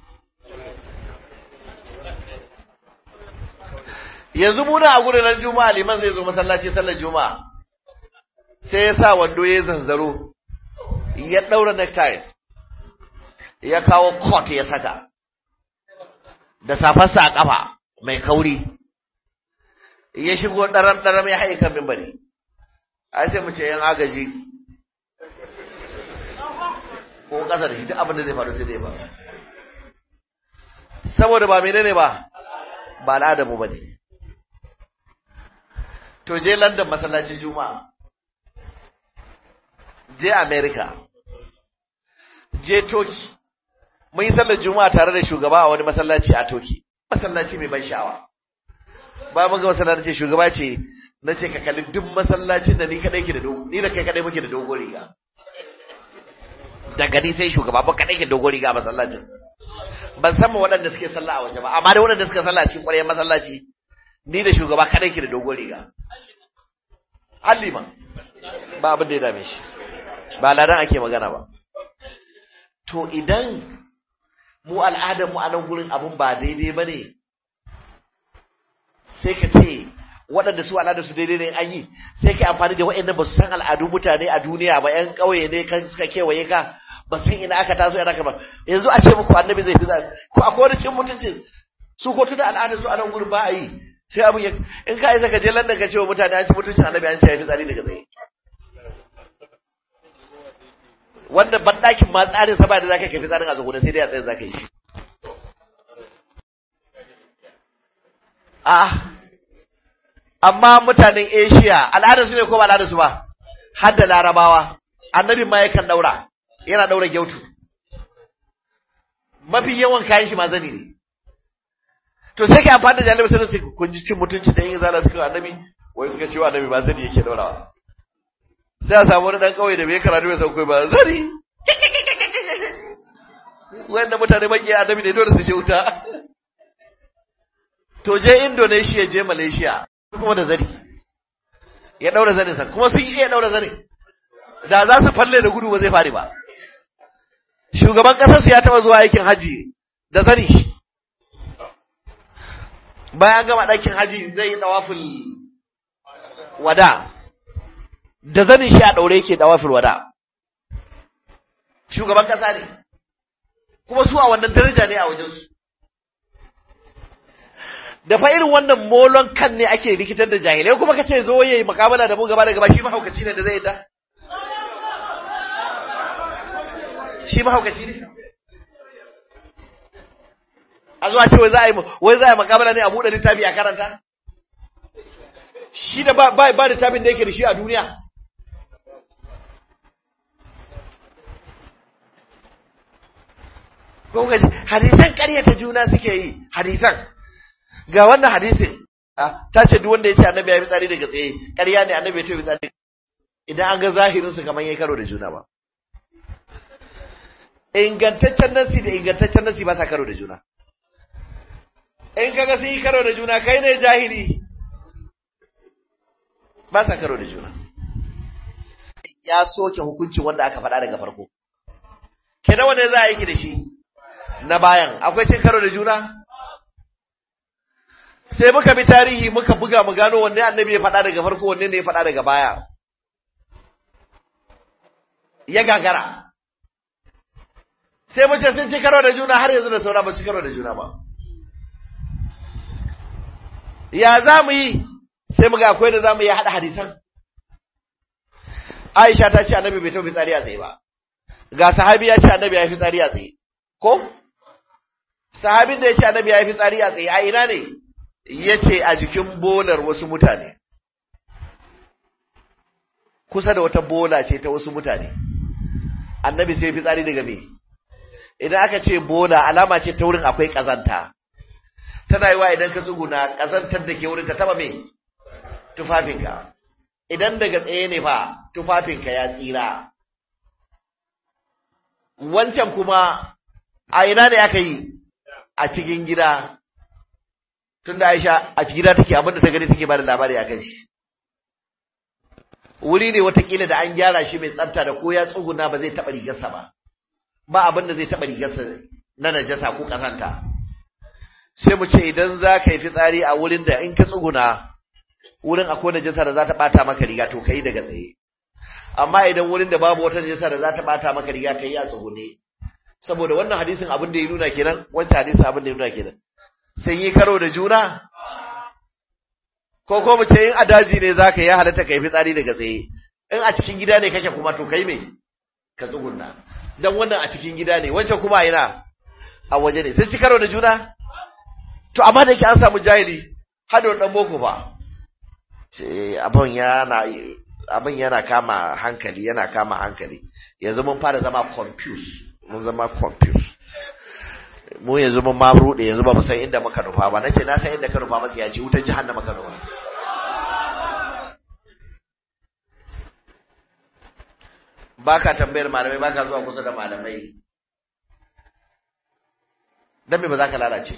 Speaker 3: yanzu muna a gurin nan juma'a liman zai zo masallaci sallar juma'a sai ya sa wando ya zanzaro ya ɗaura necktie ya kawo coat ya saka da safarsa a ƙafa mai kauri ya shigo ɗaram-ɗaram ya haika mimbari a ce mu ce yan agaji ko ƙasa da shi duk abin da zai faru sai dai ba saboda ba menene ba ba al'adamu ba ne to je london masallacin juma'a je america je turkey mun yi sallar juma'a tare da shugaba a wani masallaci a turkey masallaci mai ban sha'awa ba mun ga masallaci shugaba ce na ce ka kalli duk masallacin da ni kadai ke da dogo ni da kai kadai muke da dogo riga daga ni sai shugaba ba kadai ke dogo riga a masallacin ban san ma waɗanda suke sallah a waje ba amma da waɗanda suka sallah a cikin ƙwaryar masallaci ni da shugaba kadai ke da dogo riga hallima ba abin da ya dame shi ba ladan ake magana ba to idan mu al'adar mu a nan gurin abun ba daidai ba ne sai ka ce waɗanda su al'adar su daidai ne an yi sai ka amfani da waɗanda ba su san al'adun mutane a duniya ba ƴan ƙauye ne kan suka kewaye ka ba san ina aka taso yana ba yanzu a ce muku annabi zai fi zaɓi ko akwai wani cin mutuncin su ko tuna al'adar su a nan gurin ba a yi sai abin ya in ka isa ka je landan ka ce wa mutane an ci mutuncin annabi an ce ya fi tsari daga tsaye wanda banɗakin ma tsarin sa ba da zaka kai fitsarin a zaguna sai dai a tsaye zaka yi shi a amma mutanen Asia al'adar su ne ko ba al'adar su ba har da larabawa annabi ma yakan daura yana daura gyautu mafi yawan kayan shi ma zani ne to sai ka amfani da jalibai sai su kun ji cin mutunci da yin zala suka annabi wai suka ce wa annabi ba zani yake daurawa sai a samu wani dan kauye da bai karatu bai sauko ba zani wanda mutane maki annabi ne dole su je wuta to je Indonesia je Malaysia kuma da zani ya daura zanin sa kuma sun iya daura zanin da za su falle da gudu ba zai fari ba shugaban kasar su ya taba zuwa aikin haji da zani shi bayan gama ɗakin haji zai yi tawaful wada da zanin shi a ɗaure yake tawaful wada shugaban kasa ne kuma su a wannan daraja ne a wajensu da fa irin wannan molon kan ne ake rikitar da jahilai kuma kace zo yayi mukamala da mu gaba da gaba shi mahaukaci ne da zai da shi mahaukaci ne a zuwa ce wai za a yi wai za a yi mukamala ne a buɗe littafi a karanta shi da ba ba ba littafin da yake da shi a duniya ko ga hadisan ƙaryata juna suke yi hadisan ga wannan hadisin ta ce duk wanda ya ce annabi ya fi tsari daga tsaye ƙarya ne annabi ya ce fi tsari idan an ga zahirin su kamar yayi karo da juna ba ingantaccen nasi da ingantaccen nasi ba sa karo da juna in kaga sun yi karo da juna kai ne jahili ba sa karo da juna ya soke hukuncin wanda aka faɗa daga farko kenan wanda za a yi da shi na bayan akwai cin karo da juna sai muka bi tarihi muka buga mu gano wanne annabi ya faɗa daga farko wanne ne ya faɗa daga baya ya gagara sai mu ce sun ci karo da juna har yanzu da saura ba ci karo da juna ba ya za mu yi sai mu ga akwai da za mu yi haɗa hadisan Aisha ta ce annabi bai taɓa fitsari a tsaye ba ga sahabi ya ce annabi ya yi fitsari a tsaye ko sahabin da ya ce annabi ya yi fitsari a tsaye a ina ne ya ce a jikin bolar wasu mutane kusa da wata bola ce ta wasu mutane annabi sai fitsari daga me idan aka ce bola alama ce ta wurin akwai kazanta tana yi wa idan ka tsuguna kazantar da ke wurin ka taba me tufafinka idan daga tsaye ne fa tufafinka ya tsira wancan kuma a ina ne aka yi a cikin gida tunda Aisha a gida take abinda ta gani take bada labari akan shi wuri ne watakila da an gyara shi mai tsafta da ko ya tsuguna ba zai taɓa rigarsa ba ba abinda zai taɓa rigarsa na najasa ko ƙazanta sai mu ce idan za ka yi fitsari a wurin da in ka tsuguna wurin akwai najasa da za ta ɓata maka riga to ka yi daga tsaye amma idan wurin da babu wata najasa da za ta bata maka riga kai a tsugune saboda wannan hadisin abin da ya nuna kenan wancan hadisin abin da ya nuna kenan sun yi karo da juna ko ko mu ce in a daji ne zaka yi halatta kai fitsari daga tsaye in a cikin gida ne kake kuma to kai me ka tsugunna dan wannan a cikin gida ne wancan kuma ina a waje ne sun ci karo da juna to amma da yake an samu jahili hado dan boko fa ce abin yana abin yana kama hankali yana kama hankali yanzu mun fara zama confused mun zama confused mu yanzu mun ma rude yanzu ba mu san inda muka nufa ba nace na san inda ka nufa masa ya ce wutar jahannama ka nufa baka tambayar malamai baka zuwa kusa da malamai dan me ba za ka lalace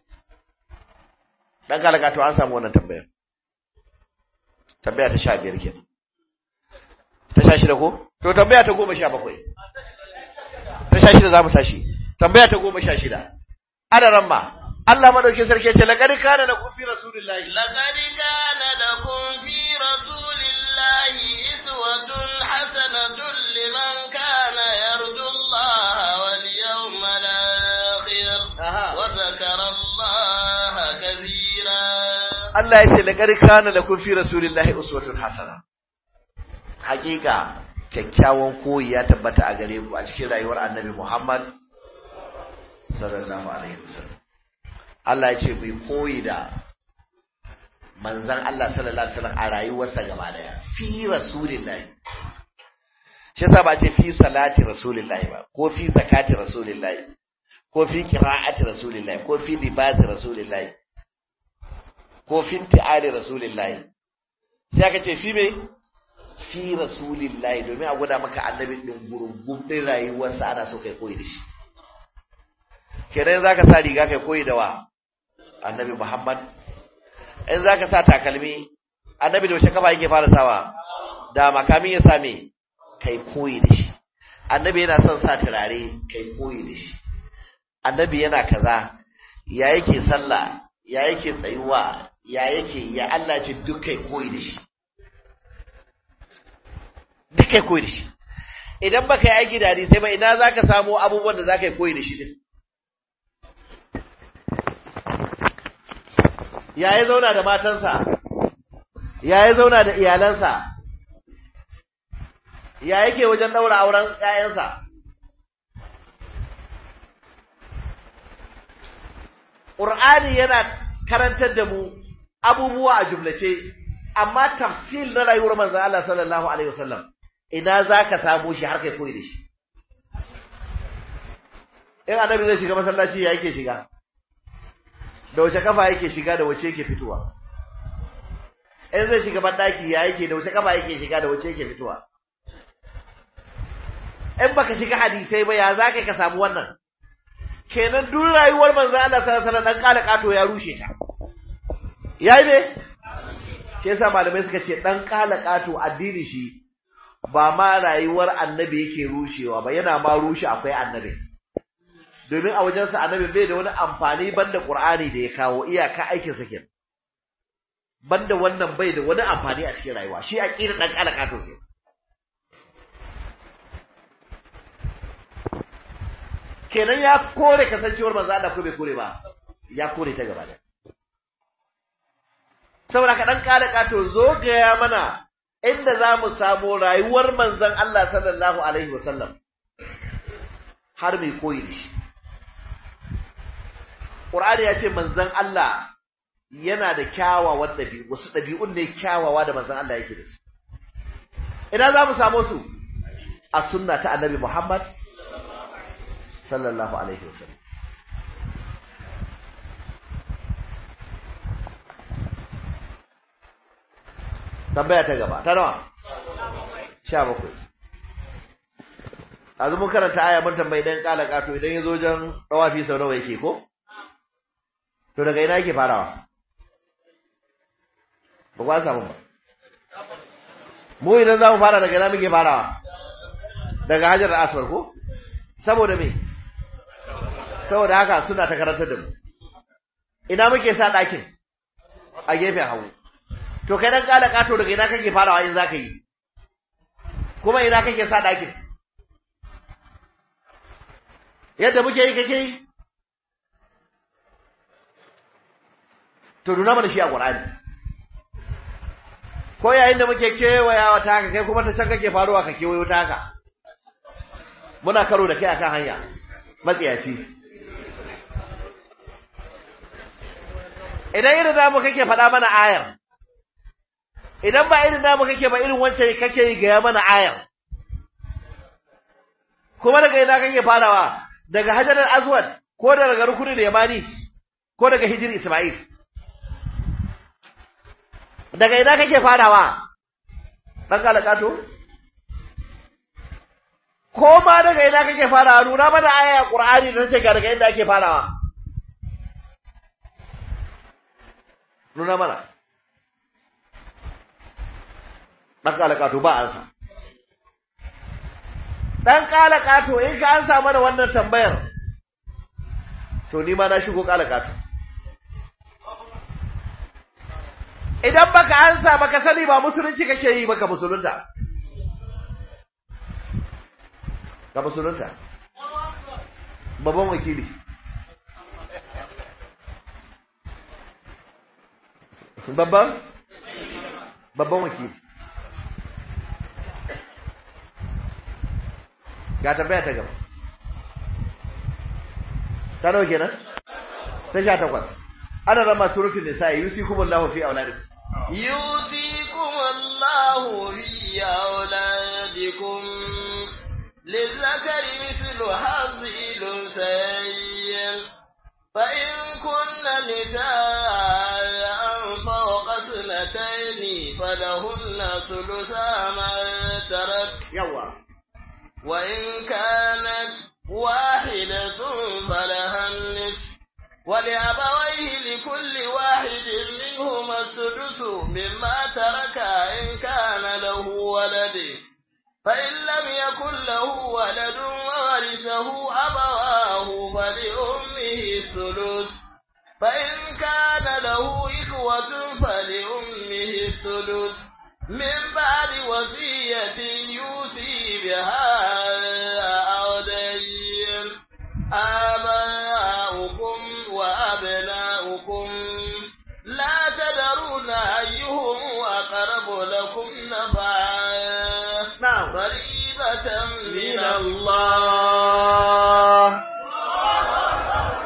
Speaker 3: dan kalaka to an samu wannan tambayar tambaya ta 15 kenan ta 16 ko to tambaya ta 17 ta 16 za mu tashi tambaya ta 16 ana ramma Allah madaukin sarki ce laqad kana lakum fi rasulillahi
Speaker 1: لقد كان لكم في رسول الله إسوة حسنة لمن كان يرجو الله واليوم الآخر
Speaker 3: Aha.
Speaker 1: وذكر الله كثيرا
Speaker 3: Allah ya ce laqad kana lakum fi rasulillahi uswatun hasana hakika kyakkyawan koyi ya tabbata a gare ku a cikin rayuwar annabi Muhammad sallallahu alaihi wasallam Allah ya ce mu yi koyi da manzon Allah sallallahu alaihi wasallam a rayuwarsa gaba daya fi rasulillahi shi yasa ba ce fi salati rasulillahi ba ko fi zakati rasulillahi ko fi qira'ati rasulillahi ko fi libasi rasulillahi ko fi ti'ali rasulillahi sai aka ce fi me fi rasulillahi domin a gwada maka annabi din gurgum din rayuwarsa ana so kai koyi da shi kenan zaka sa riga kai koyi da wa annabi Muhammad in zaka sa takalmi annabi da wace kafa yake fara sawa da makamin ya same kai koyi da shi annabi yana son sa turare kai koyi da shi annabi yana kaza ya yake sallah ya yake tsayuwa ya yake ya Allah ce duk kai koyi da shi duk kai koyi da shi idan baka yi aiki da hadisai ba ina zaka samu abubuwan da zaka yi koyi da shi din ya yi zauna da matansa ya yi zauna da iyalansa ya yake wajen daura auren ƴaƴansa Qur'ani yana karantar da mu abubuwa a jumlace amma tafsil na rayuwar manzon Allah sallallahu alaihi wasallam ina zaka samu shi har kai koyi da shi in annabi zai shiga masallaci ya yake shiga da wace kafa yake shiga da wace yake fitowa in zai shiga bandaki ya yake da wace kafa yake shiga da wace yake fitowa in baka shiga hadisai ba ya zaka ka samu wannan kenan duk rayuwar manzo Allah sallallahu alaihi wasallam dan kala kato ya rushe ta yayi ne shi yasa malamai suka ce dan kala kato addini shi ba ma rayuwar annabi yake rushewa ba yana ma rushe akwai annabi domin a wajensa annabi bai da wani amfani banda qur'ani da ya kawo iyaka aikin sa kenan banda wannan bai da wani amfani a cikin rayuwa shi aqida dan kala kato ke kenan ya kore kasancewar manzo Allah ko bai kore ba ya kore ta gaba da saboda ka dan kala kato zo ga mana inda za mu samu rayuwar manzon Allah sallallahu alaihi wasallam har mai koyi da shi Qur'ani ya ce manzon Allah yana da kyawawan ɗabi'u wasu ɗabi'un ne kyawawa da manzon Allah yake da su ina za mu samu su a sunna ta annabi Muhammad sallallahu alaihi wasallam tambaya ta gaba ta nawa sha bakwai yanzu mun karanta aya mun tambayi dan kala kato idan ya zo jan dawafi sau nawa yake ko to daga ina yake farawa ba kwa samu ba mu idan za mu fara daga ina muke farawa daga hajar da aswar ko saboda me saboda haka suna ta karantar da mu ina muke sa ɗakin a gefen hagu to kai dan kala kato daga ina kake farawa in zaka yi kuma ina kake sa ɗakin yadda muke yi kake yi to nuna mana shi a ƙur'ani ko yayin da muke kewayawa ta haka kai kuma ta can kake faruwa ka kewayo ta haka muna karo da kai akan hanya matsiyaci idan irin namu kake faɗa mana ayar idan ba irin namu kake ba irin wancan kake yi gaya mana ayar kuma daga ina kake farawa daga hajarar azwad ko daga rukuni da yamani ko daga hijir isma'il daga ina kake farawa dan kalakato ko ma daga ina kake farawa nuna mana aya qur'ani da ce ga daga inda ake farawa nuna mana dan kalakato ba ansa dan kalakato in ka ansa mana wannan tambayar to ni ma na shigo kalakato idan baka ansa baka sani ba musulunci kake yi baka musulunta ka musulunta babban wakili babban babban wakili ga tambaya ta gaba ta nawa kenan ta sha takwas ana rama surutun nisa yusikumullahu fi auladikum
Speaker 1: يوصيكم الله في أولادكم للذكر مثل حظ الأنثيين فإن كن نساء فوق اثنتين فلهن ثلثا ما ترك
Speaker 3: yawa
Speaker 1: وإن كانت واحدة فلها النصف ولأبويه لكل واحد منهما السدس مما ترك إن كان له ولد فإن لم يكن له ولد وورثه أبواه فلأمه الثلث فإن كان له إخوة فلأمه السدس من بعد وصية يوصي بها أو دين آباؤكم وأبناؤكم لا تدرون أيهم أقرب لكم نفعا
Speaker 3: na'am
Speaker 1: فريضة من
Speaker 3: min
Speaker 1: الله
Speaker 3: Allah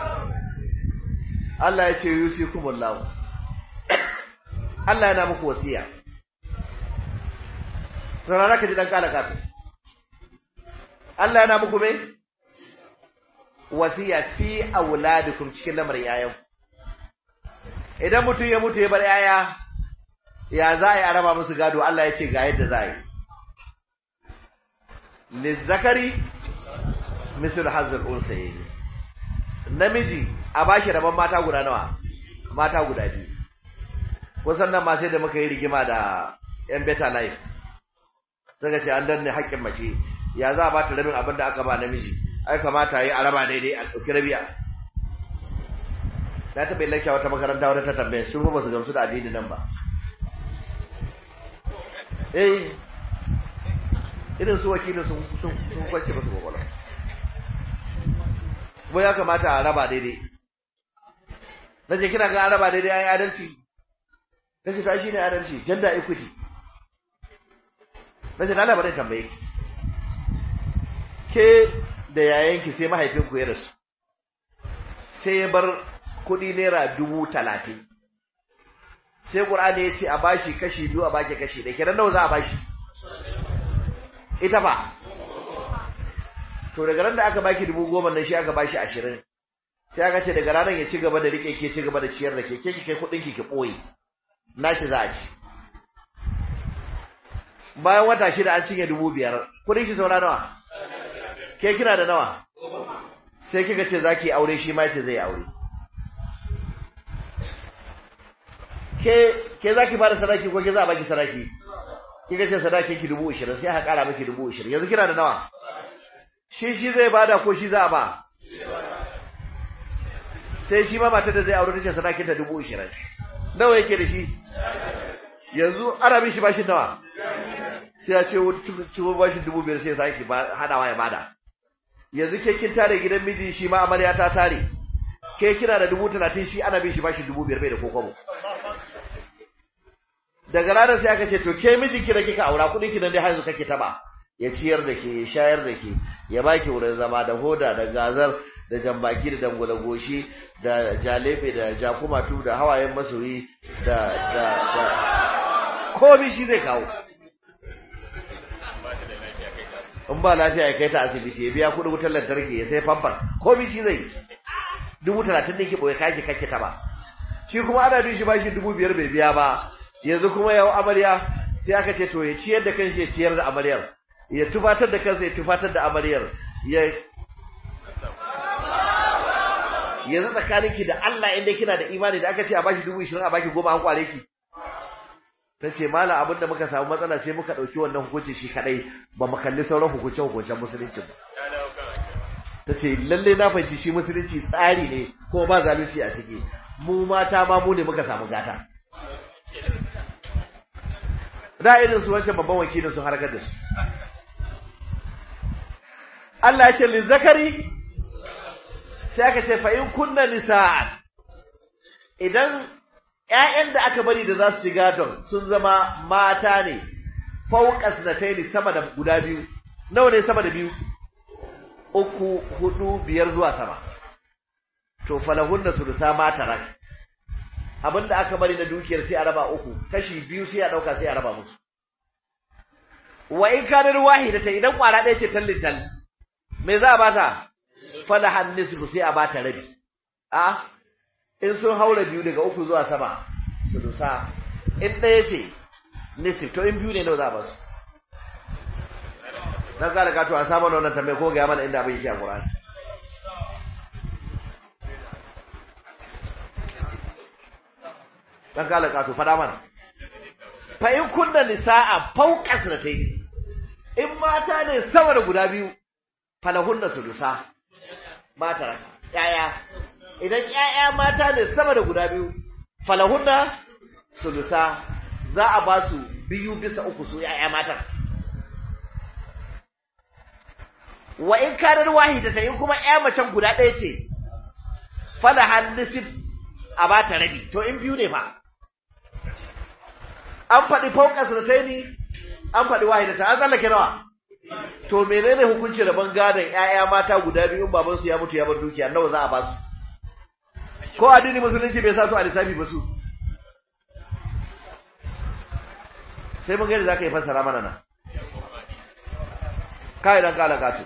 Speaker 3: Allah ya ce yusikumullahu Allah yana muku wasiya saurara ka ji dan kala kato Allah yana muku me wasiya fi auladikum cikin lamarin yayan idan mutum ya mutu ya bar yaya ya za a yi a raba musu gado Allah ya ce ga yadda za a yi lizzakari misal hazul unsayni namiji a bashi rabon mata guda nawa mata guda biyu kusan nan ma sai da muka yi rigima da yan better life suka ce an danne haƙƙin mace ya za a ba ta rabin abin da aka ba namiji ai kamata yi a raba daidai a ɗauki rabiya na taɓa yin lakciya wata makaranta wata ta tambaye sun ba su gamsu da addini nan ba eh irin su wakilin sun sun sun kwance ba su kwakwalwa ko ya kamata a raba daidai na je kina ga an raba daidai an yi adalci na ce ta shi ne adalci gender equity na ce lalaba dai tambaye ki ke da yayanki sai mahaifinku ya rasu sai ya bar kuɗi naira dubu talatin sai ƙur'ani ya ce a bashi kashi biyu a baki kashi da kenan nawa za a bashi ita ba to daga ran da aka baki dubu goma nan shi aka bashi ashirin sai aka ce daga ranar ya ci gaba da rike ke ci gaba da ciyar da ke ke ki kai kuɗin ki ki ɓoye nashi za a ci bayan wata shida an cinye dubu biyar kuɗin shi saura nawa ke kina da nawa sai kika ce zaki aure shi ma ce zai aure ke ke zaki bada sadaki ko ke za a baki sadaki kika ce sadaki ki dubu ishirin sai aka kara miki dubu ishirin yanzu kina da nawa shi shi zai bada ko shi za a ba sai shi ma matar da zai aure tace sadakin ta dubu ishirin nawa yake da shi yanzu ana bin shi bashi nawa sai ya ce wani ciwo bashi dubu biyar sai ya sake hadawa ya bada yanzu ke kin tare gidan miji shi ma amarya ta tare ke kina da dubu talatin shi ana bin shi bashi dubu biyar bai da kokobo daga ranar sai aka ce to ke mijin ki da kika aura kuɗin ki nan dai har yanzu kake taba ya ciyar da ke ya shayar da ke ya baki wurin zama da hoda da gazar da jambaki da dangwala goshi da jalefe da jakumatu da hawayen masoyi da da da komai shi zai kawo in ba lafiya ya kai ta asibiti ya biya kuɗin wutar lantarki ya sai famfas komai shi zai dubu talatin ne ke ɓoye kake kake ta ba shi kuma ana bin shi ba shi dubu biyar bai biya ba yanzu kuma yau amarya sai aka ce to ya ciyar da kanshi ya ciyar da amaryar ya tufatar da kansa ya tufatar da amaryar ya yanzu tsakaninki da Allah inda kina da imani da aka ce a bashi dubu ishirin a baki goma an kware ki ta ce mala abinda muka samu matsala sai muka ɗauki wannan hukunci shi kaɗai ba mu kalli sauran hukunce hukuncen musulunci ba ta ce lalle na fahimci shi musulunci tsari ne kuma ba zalunci a ciki mu mata ma mu ne muka samu gata da irin su wancan babban wakilin sun harkar da su Allah ya ce li zakari sai aka ce fa in kunna nisa'an idan ƴaƴan da aka bari da za su shiga don sun zama mata ne fauqas nataini sama da guda biyu nawa ne sama da biyu uku hudu biyar zuwa sama to falahunna sulusa mata rak abinda aka bari na dukiyar sai a raba uku kashi biyu sai a dauka sai a raba musu wa in kana wahidata idan kwara ɗaya ce tallin tal me za a bata falahan nisfu sai a bata rabi a in sun haura biyu daga uku zuwa sama sulusa in ɗaya ce nisfu to in biyu ne nawa za a basu dan kala ka to a samu wannan tambaye ko ga mana inda abin yake a Qur'ani dan kala ka to fada mana fa in kunna nisaa fawqa sanatayn in mata ne sama da guda biyu falahunna sulusa mata yaya idan yaya mata ne sama da guda biyu falahunna sulusa za a ba su biyu bisa uku su yaya matan wa in kanar wahidata in kuma ƴa macen guda ɗaya ce fala hannisif a ba ta rabi to in biyu ne fa an faɗi fauka sanataini an faɗi wahidata an tsallake nawa to menene hukunci rabon gadon ƴaƴa mata guda biyu in babansu ya mutu ya bar dukiya nawa za a ba su ko addini musulunci bai sa su a lissafi ba su sai mun gani za ka yi fassara mana nan kai dan kala gatu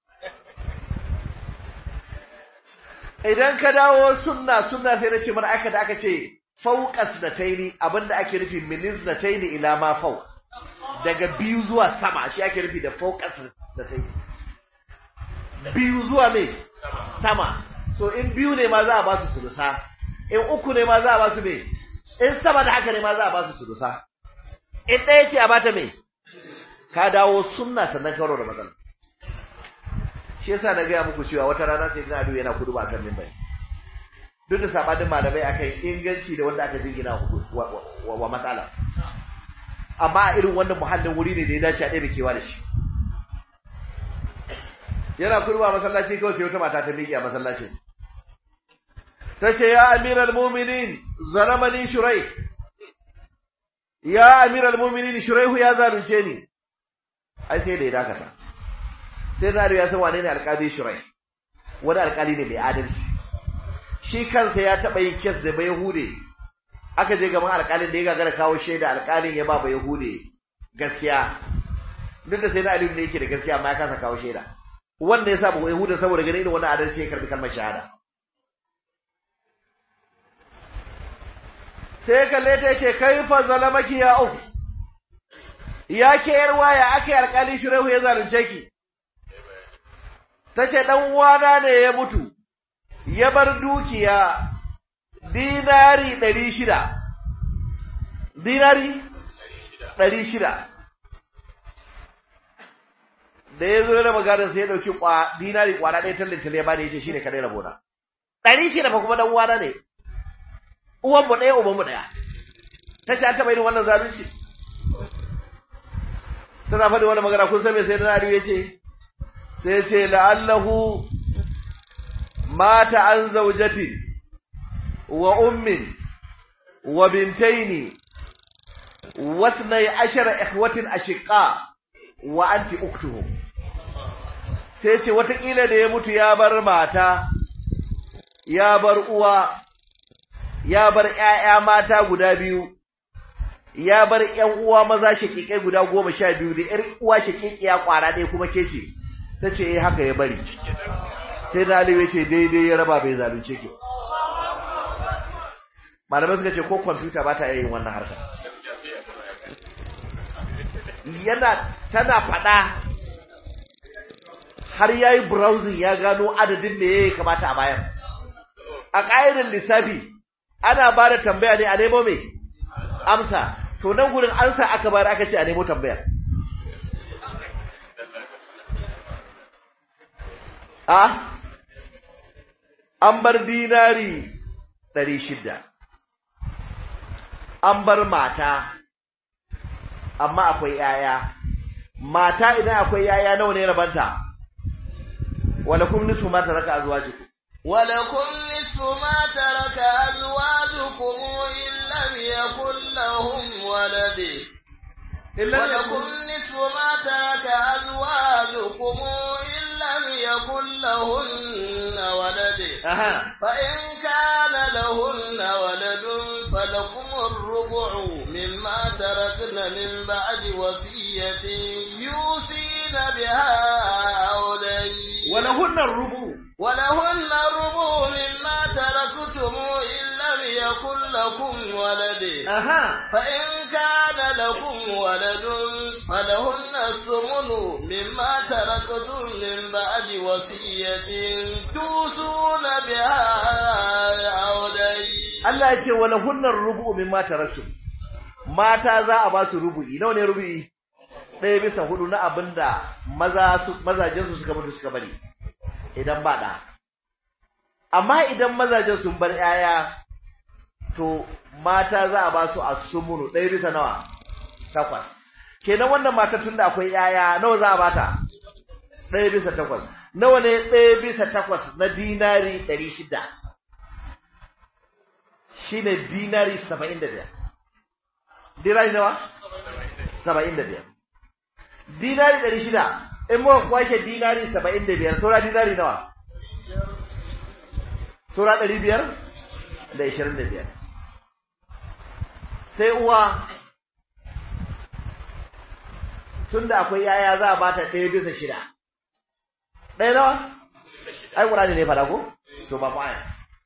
Speaker 3: idan ka dawo sunna sunna sai na ce mana aka da aka ce fauqas da taini abinda ake nufi minis da taini ila ma fauq daga biyu zuwa sama shi ake nufi da fauqas da taini biyu zuwa me sama so in biyu ne ma za a ba su sulusa in uku ne ma za a ba su me in sama da haka ne ma za a ba su sulusa in ɗaya ce a bata me ka dawo sunna sannan karo da matsala shi yasa na gaya muku cewa wata rana sai ina yana kudu ba kan mimbari duk da sabanin malamai akan inganci da wanda aka jingina wa, wa, matsala amma a irin wannan muhallin wuri ne da ya dace a ɗaya kewa da shi yana kudu ba masallaci kawai sai wata mata ta miƙe a masallaci ta ce ya amiral muminin zaramani shurai ya amiral muminin shuraihu ya zalunce ni ai sai da ya dakata sai na ya san wane ne alƙali shirai wani alƙali ne mai adalci shi kansa ya taɓa yin kes da bai hude aka je gaban alƙalin da ya gagara kawo shaida alƙalin ya ba bai hude gaskiya duk da sai na aliyu ne yake da gaskiya amma ya kasa kawo shaida wanda ya sa bai hude saboda ganin irin wannan adalci ya karbi kalmar shahada sai kalle ta yake kai fa zalamaki ya uf ya ke yar waya aka yi alƙali shirehu ya zalunce ki tace dan uwana ne ya mutu ya bar dukiya dinari 600 dinari 600 da yazo yana magana sai ya dauki kwa dinari kwana ɗaya tallin ya bani yace shine kadai rabona 600 fa kuma dan uwana ne uwan mu ɗaya uban mu ɗaya tace an taba yin wannan zalunci tana faɗi wani magana kun san me sai na Ali ya ce sai ya ce la'allahu mata an zaujati wa ummin wa bintaini wasnai ashara ikhwatin ashiqa wa anti uktuhum sai ce watakila da ya mutu ya bar mata ya bar uwa ya bar ƴaƴa mata guda biyu ya bar ƴan uwa maza shakikai guda goma sha biyu da ƴar uwa shakikiya kwara ɗaya kuma ke ce ta ce eh haka ya bari sai da Aliyu ya ce daidai ya raba bai zalunce ki malamai suka ce ko kwamfuta ba ta iya yin wannan harkar yana tana faɗa har ya yi browsing ya gano adadin da ya kamata a bayan a ƙa'idar lissafi ana ba da tambaya ne a nemo mai amsa to nan gurin amsa aka bayar aka ce a nemo tambaya a an bar dinari ɗari shida an bar mata amma akwai yaya mata idan akwai yaya nawa ne rabanta walakum nisfu ma taraka azwajukum
Speaker 1: ولكم نصف ما ترك أزواجكم إن لم يكن لهم ولد ولكم نصف ما ترك أزواجكم إن لم يكن لهن ولد
Speaker 3: أها
Speaker 1: فإن كان لهن ولد فلكم الربع مما تركن من بعد وصية يوصين بها أو دين
Speaker 3: ولهن الربع
Speaker 1: ولهن الربع مما تركتم إن لم يكن لكم ولد
Speaker 3: أها
Speaker 1: فإن كان لكم ولد فلهن الثمن مما تركتم من بعد وصية توصون بها أو دين
Speaker 3: Allah ya ce walahunnar rubu'u mimma taraktum mata za a ba su rubu'i nawa ne rubu'i ɗaya bisa hudu na abinda maza su mazajen su suka mutu suka bari idan ba da amma idan mazajen sun bar yaya to mata za a ba su asumunu ɗaya bisa nawa takwas kenan wannan mata tunda akwai yaya nawa za a bata ɗaya bisa takwas nawa ne ɗaya bisa takwas na dinari ɗari shida shine dinari 75 dinari nawa 75 dinari 600 in muka kwashe dinari 75 saura dinari nawa saura 500 da 25 sai uwa tunda akwai yaya za a bata ɗaya bisa shida ɗaya nawa ai ƙurani ne fada ko to ba mu aya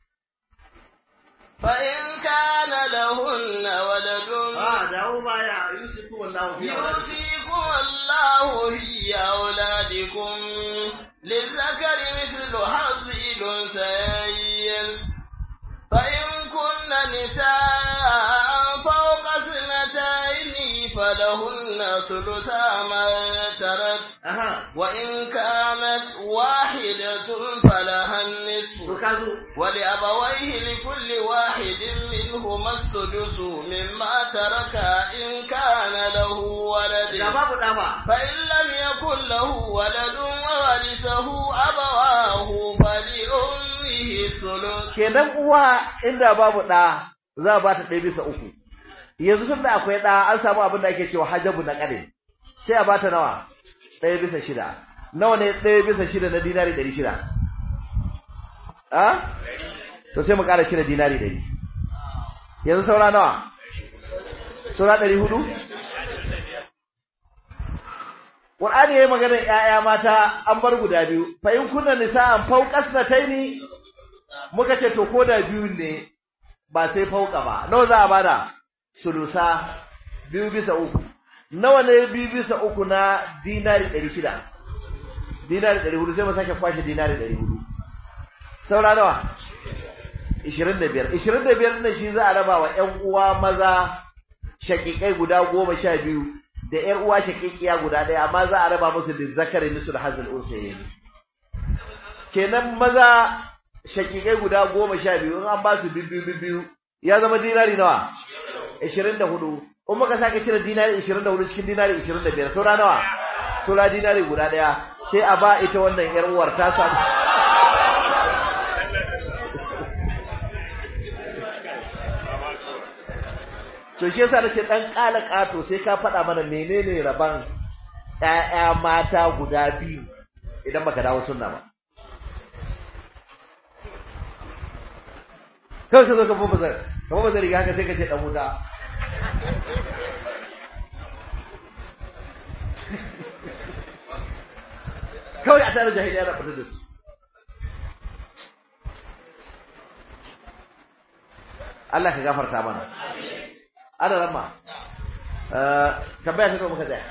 Speaker 1: فإن كان لهن ولد
Speaker 3: Ah, dawo baya Yusufu wallahu fi
Speaker 1: يوصيكم الله في أولادكم للذكر مثل حظ الأنثيين فإن كن نساء فوق اثنتين فلهن ثلثا ما ترك
Speaker 3: Aha,
Speaker 1: وإن كانت واحدة فلها
Speaker 3: to
Speaker 1: النصف
Speaker 3: ka zo.
Speaker 1: ولأبويه لكل واحد منهما السدس مما ترك إن كان له
Speaker 3: Da
Speaker 1: ولد
Speaker 3: babu ɗa ba.
Speaker 1: فإن لم يكن له ولد وورثه أبواه فلأمه الثلث
Speaker 3: Kenan uwa inda babu ɗa za a ba ta ɗaya bisa uku. Yanzu tun da akwai ɗa an samu abin da ake cewa hajabu na ƙare. Sai a ba ta nawa? Ɗaya bisa shida. Nawa ne ɗaya bisa shida na dinari ɗari shida? A? To sai mu ƙara shida dinari ɗari. Yanzu saura nawa? Saura ɗari hudu? Qur'ani yayi maganar ƴaƴa mata an bar guda biyu fa in kunna nisa'an fawqas nataini muka ce to koda biyu ne ba sai fauka ba nawa za a bada sulusa biyu bisa uku nawa ne biyu bisa uku na dinari 600 dinari 400 sai mu sake kwashe dinari 400 saura nawa 25 25 ne shi za a raba wa ƴan uwa maza shakikai guda goma sha biyu da ƴar uwa shakikiya guda ɗaya amma za a raba musu da zakari nisul hazil unsayin kenan maza shakikai guda goma sha biyu in an ba su bibbiyu bibbiyu ya zama dinari nawa ishirin da hudu in muka sake cire dinari ishirin da hudu cikin dinari ishirin da biyar saura nawa saura dinari guda ɗaya sai a ba ita wannan yar uwar ta samu to shi yasa nace dan kala kato sai ka faɗa mana menene raban ƴaƴa mata guda biyu idan baka dawo sunna ba kawai ka zo ka fufa zai ka fufa zai riga haka sai ka ce dan wuta kawai a tare jahiliya na fitar da su Allah ka gafarta mana ana ramma tambaya ta muka tsaya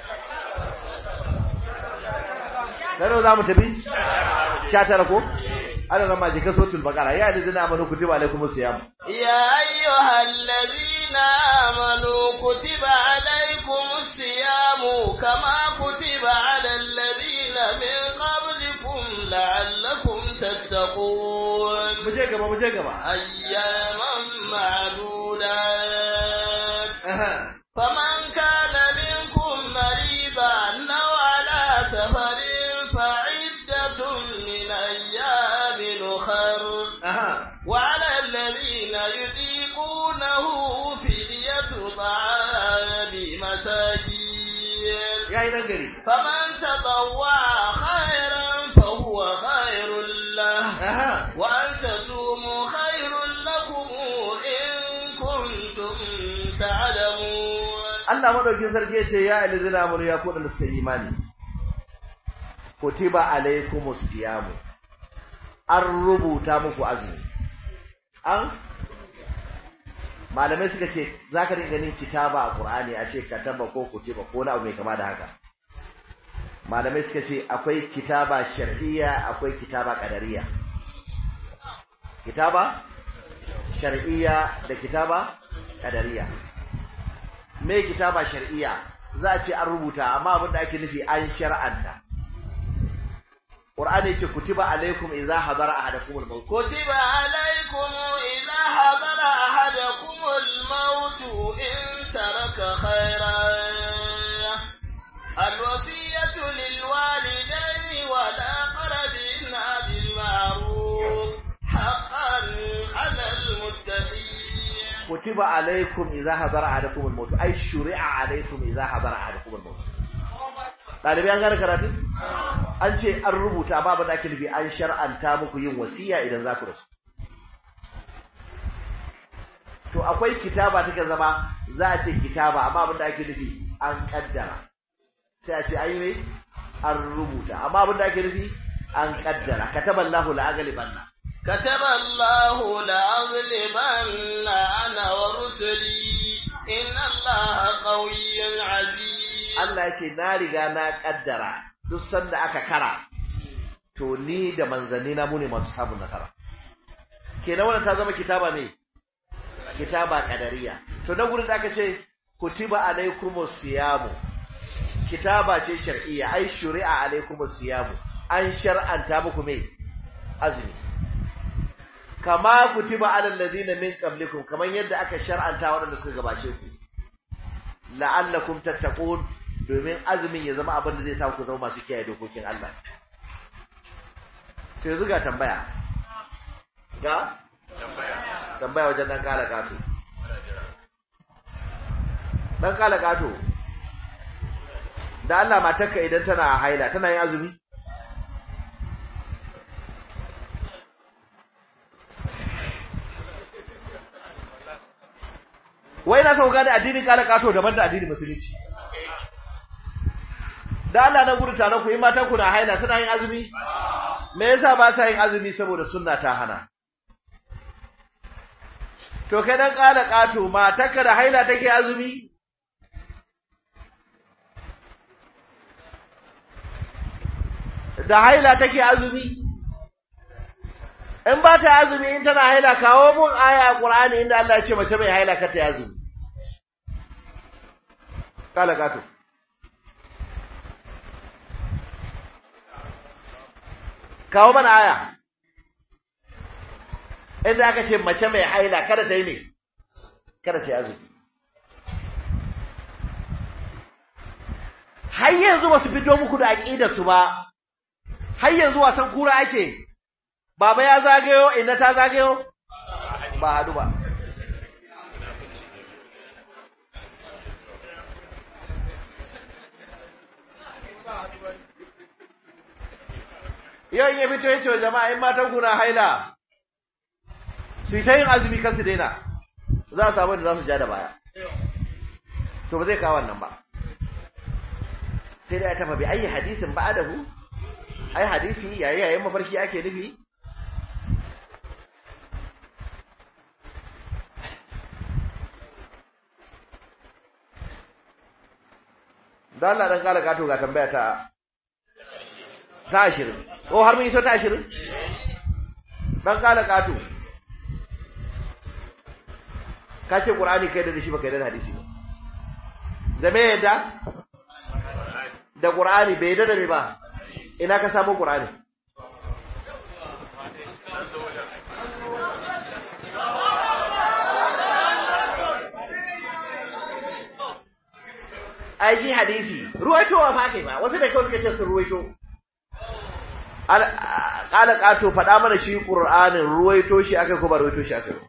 Speaker 3: Dano za mu tafi? Sha tara ko? Ana ramma jika sotul bakara ya da zina amanu kutiba alaikumus siyam.
Speaker 1: يا أيها الذين آمنوا كتب عليكم الصيام كما كتب على الذين من قبلكم لعلكم تتقون
Speaker 3: Mu je gaba mu je gaba.
Speaker 1: أياما معدودات
Speaker 3: Aha.
Speaker 1: فمن كان منكم مريضا أو على سفر فعدة من أيام أخر
Speaker 3: Aha.
Speaker 1: وعلى الذين يطيقونه فدية طعام مساكين
Speaker 3: Ya yi nan gari.
Speaker 1: فمن تطوع خيرا فهو خير له
Speaker 3: Aha.
Speaker 1: وأن تصوموا خير لكم إن كنتم تعلمون
Speaker 3: Allah madaukin sarki ya ce ya alizina amanu ya kuɗa suka yi imani. Kutiba alaikumus siyamu. An rubuta muku azumi. An malamai suka ce za ka dinga ganin kitaba a Qur'ani a ce kataba ko kutiba ko na abu mai kama da haka. Malamai suka ce akwai kitaba shar'iyya akwai kitaba qadariyya. Kitaba shar'iyya da kitaba qadariyya. me kitaba shar'iyya za a ce an rubuta amma abin da ake nufi an shar'anta Qur'ani yace kutiba alaikum idza hadara ahadakum al-maut
Speaker 1: كتب عليكم إذا حضر أحدكم الموت إن ترك خيرا الوصية للوالدين والأقربين بالمعروف حقا على المتقين
Speaker 3: kutiba alaikum idza hadara ahadakum al-maut ay shuri'a alaikum idza hadara ahadakum al-maut dalibi an gane karatu an ce an rubuta babu da ake nufi an shar'anta muku yin wasiya idan za ku rasu to akwai kitaba take zama za a ce kitaba amma abin da ake nufi an kaddara sai a ce an yi ne an rubuta amma abin da ake nufi an kaddara kataballahu la'aghlibanna
Speaker 1: كتب الله لأغلبن أنا ورسلي إن الله قوي عزيز
Speaker 3: Allah ya ce na riga na kaddara duk sanda aka kara to ni da manzanni na mu ne masu samun nasara kenan wannan ta zama kitaba ne kitaba kadariya to nan gurin da aka ce kutiba alaikumus siyamu kitaba ce shar'iyya ai shuri'a alaikumus siyamu an shar'anta muku me azumi kama kutiba alal ladina min qablikum kaman yadda aka shar'anta waɗanda suka gabace ku la'allakum tattaqun domin azumin ya zama abin da zai sa ku zama masu kiyaye dokokin Allah to yanzu ga tambaya ga tambaya wajen dan kala kato dan kala kato da Allah matarka idan tana haila tana yin azumi wai na sauka da addinin kala kato daban da addinin musulunci da Allah na gudu tare ku yi matan ku na haila suna yin azumi me yasa ba sa yin azumi saboda sunna ta hana to kai dan kala kato matarka da haila take azumi da haila take azumi in ba ta azumi in tana haila kawo mun aya a Qur'ani inda Allah ya ce mace mai haila ka ta azumi kala gato kawo mana aya inda aka ce mace mai haila kada ta yi ne kada ta yi azumi har yanzu ba su fito muku da aqidar su ba har yanzu wasan kura ake baba ya zagayo inna ta zagayo ba hadu ba yau in ya fito ya ce wa jama'a in matan kuna haila su yi ta yin azumi kan su daina za a samu da za su ja da baya to ba zai kawo wannan ba sai dai ya tafa bi ayi hadisin ba adahu ai hadisi yayi yayin mafarki ake nufi da Allah dan kala gato ga tambaya ta ta ashirin ko har mun iso ta ashirin dan kala gato ka ce qur'ani kai da shi baka yarda da hadisi ba da me yadda da qur'ani bai yarda da me ba ina ka samu qur'ani ai ji hadisi ruwaitowa fa kai ba wasu da kawai suka ce sun ruwaito ƙala ƙato faɗa mana shi ƙur'anin ruwaito shi aka ko ba ruwaito shi aka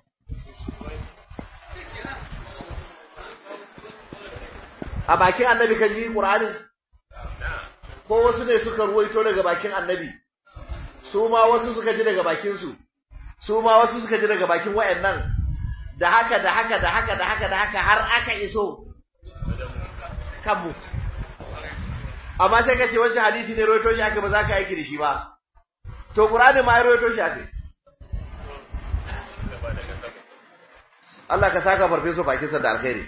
Speaker 3: a bakin annabi kan ji ƙur'anin ko wasu ne suka ruwaito daga bakin annabi su ma wasu suka ji daga bakinsu su ma wasu suka ji daga bakin wayannan da haka da haka da haka da haka da haka har aka iso kanmu amma sai kace wancan hadisi ne rawaito shi aka ba za ka aiki da shi ba to qur'ani ma ya rawaito shi aka Allah ka saka farfeso bakin sa da alkhairi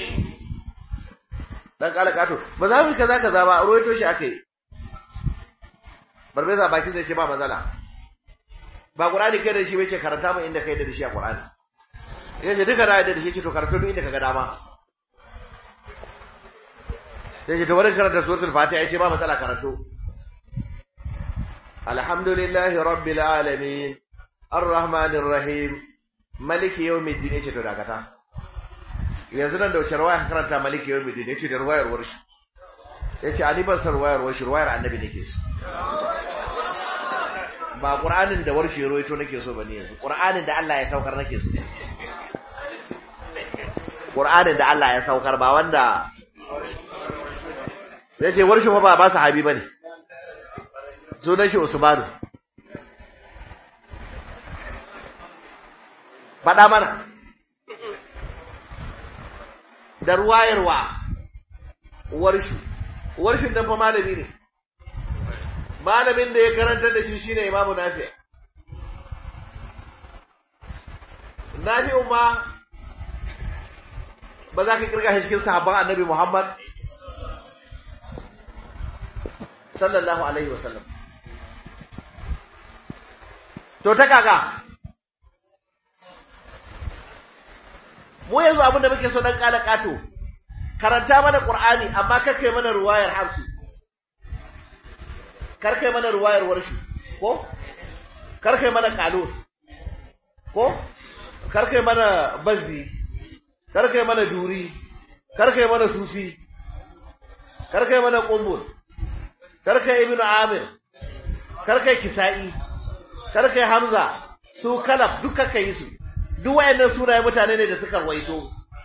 Speaker 3: dan kala kato ba za mu kaza kaza ba rawaito shi aka yi farfesa bakin sa shi ba matsala ba qur'ani kai da shi bace karanta mu inda kai da shi a qur'ani yace duka da da shi ce to karanta duk inda kaga dama sai ce to bari karanta suratul fatiha yace ba matsala karanto alhamdulillahi rabbil alamin arrahmanir rahim maliki yawmiddin yace to dakata yanzu nan da wace ruwaya karanta maliki yawmiddin yace da ruwayar warshi yace ali ban san ruwayar warshi ruwayar annabi nake so ba qur'anin da warshi ruwaito nake so bane yanzu qur'anin da Allah ya saukar nake so qur'anin da Allah ya saukar ba wanda sai ce warshi fa ba ba sahabi bane sunan shi Usmanu faɗa mana da ruwayarwa warshi warshin dan fa malami ne malamin da ya karanta da shi shine Imam Nafi Nafi'u ma ba za ka kirga shi cikin sahabban Annabi Muhammad sallallahu alaihi wasallam to ta kaga mu yanzu abin da muke so dan kala kato karanta mana qur'ani amma kar kai mana ruwayar hafsi kar kai mana ruwayar warshi ko kar kai mana qalus ko kar kai mana bazdi kar kai mana duri kar kai mana sufi kar kai mana qumbul kar kai ibnu amir kar kai kisa'i kar kai hamza su kalaf duka kai su duk wayannan sunaye mutane ne da suka waito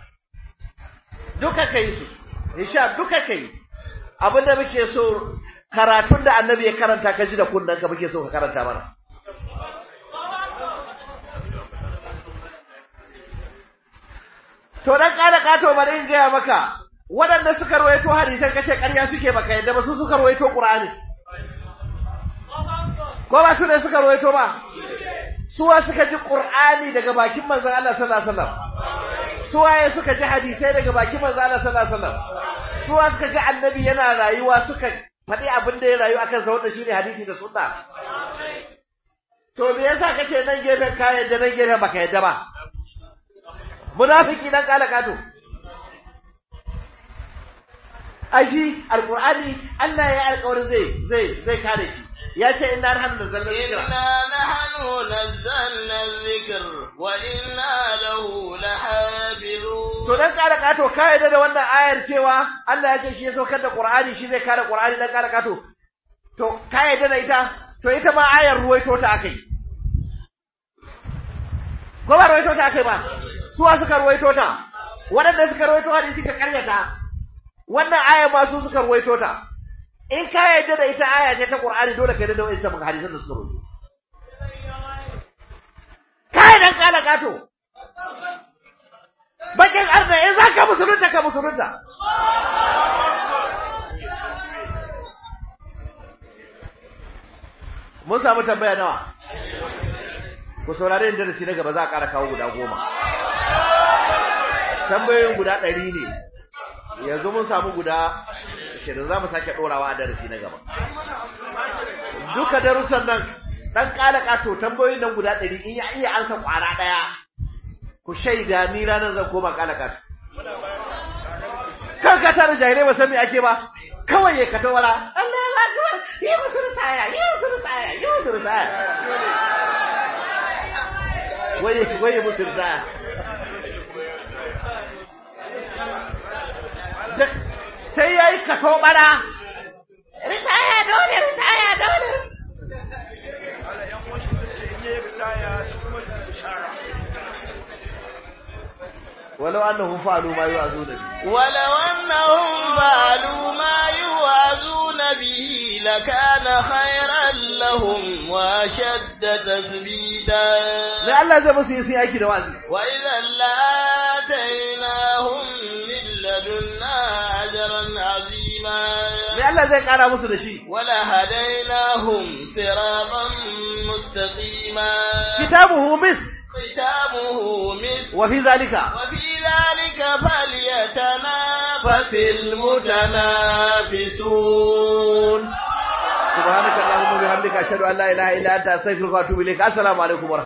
Speaker 3: duka kai su insha duka kai abinda muke so karatun da annabi ya karanta ka ji da kunnan ka muke so ka karanta mana to dan kada kato bari in gaya maka waɗanda suka rawaito hadisan kace ƙarya suke baka yadda ba su suka rawaito qur'ani ko ba su ne suka rawaito ba suwa suka ji Qur'ani daga bakin manzon Allah sallallahu alaihi wasallam suwaye suka ji hadisai daga bakin manzon Allah sallallahu alaihi wasallam suwa suka ga annabi yana rayuwa suka faɗi abin da ya rayu akan sa wanda shine hadisi da sunna to me yasa kace nan gefen ka yadda nan gefen baka yadda ba munafiki dan kala kato ashi alqur'ani Allah ya alƙawarin zai zai zai kare shi ya ce inna nahnu nazzalna dhikra
Speaker 1: inna nahnu nazzalna dhikr wa inna lahu lahafizun
Speaker 3: to dan kara kato ka yarda da wannan ayar cewa Allah ya ce shi ya saukar da Qur'ani shi zai kare Qur'ani dan kara kato to ka yarda da ita to ita ma ayar ruwaito ta akai ko ba ruwaito ta akai ba suwa suka ruwaito ta waɗanda suka ruwaito hadisi ka karyata wannan ayar ma su suka ruwaito ta in ka yarda da ita aya ce ta Qur'ani dole ka yarda da wannan hadisan da suka ruwaito kai dan kala kato bakin arna in za ka musulunta ka musulunta mun samu tambaya nawa ku saurare yin darasi na gaba za a ƙara kawo guda goma tambayoyin guda ɗari ne yanzu mun samu guda shirin za mu sake ɗorawa a darasi na gaba duka darussan nan ɗan ƙala ƙato tambayoyin nan guda ɗari in ya iya ansa ƙwara ɗaya ku shaida ni ranar zan koma ƙala ƙato kan ka tare jahilai ba san me ake ba kawai ya kata wala Allah ya akbar yi musu ritaya yi musu ritaya yi musu ritaya waye waye musu ritaya sai yayi kato bara ritaya dole ritaya dole ولو أنهم فعلوا ما يوعظون به
Speaker 1: ولو أنهم فعلوا ما يوعظون به لكان خيرا لهم وأشد تثبيتا
Speaker 3: لألا زي بس يسي أيكي دوازي
Speaker 1: وإذا لآتيناهم من لدنا أجرا عظيما
Speaker 3: لألا زي قانا مسل شيء
Speaker 1: ولهديناهم صراطا مستقيما
Speaker 3: كتابه مثل
Speaker 1: ختامه مسك
Speaker 3: وفي ذلك
Speaker 1: وفي ذلك فليتنافس المتنافسون
Speaker 3: سبحانك اللهم وبحمدك أشهد أن لا إله إلا أنت أستغفرك وأتوب إليك السلام عليكم ورحمة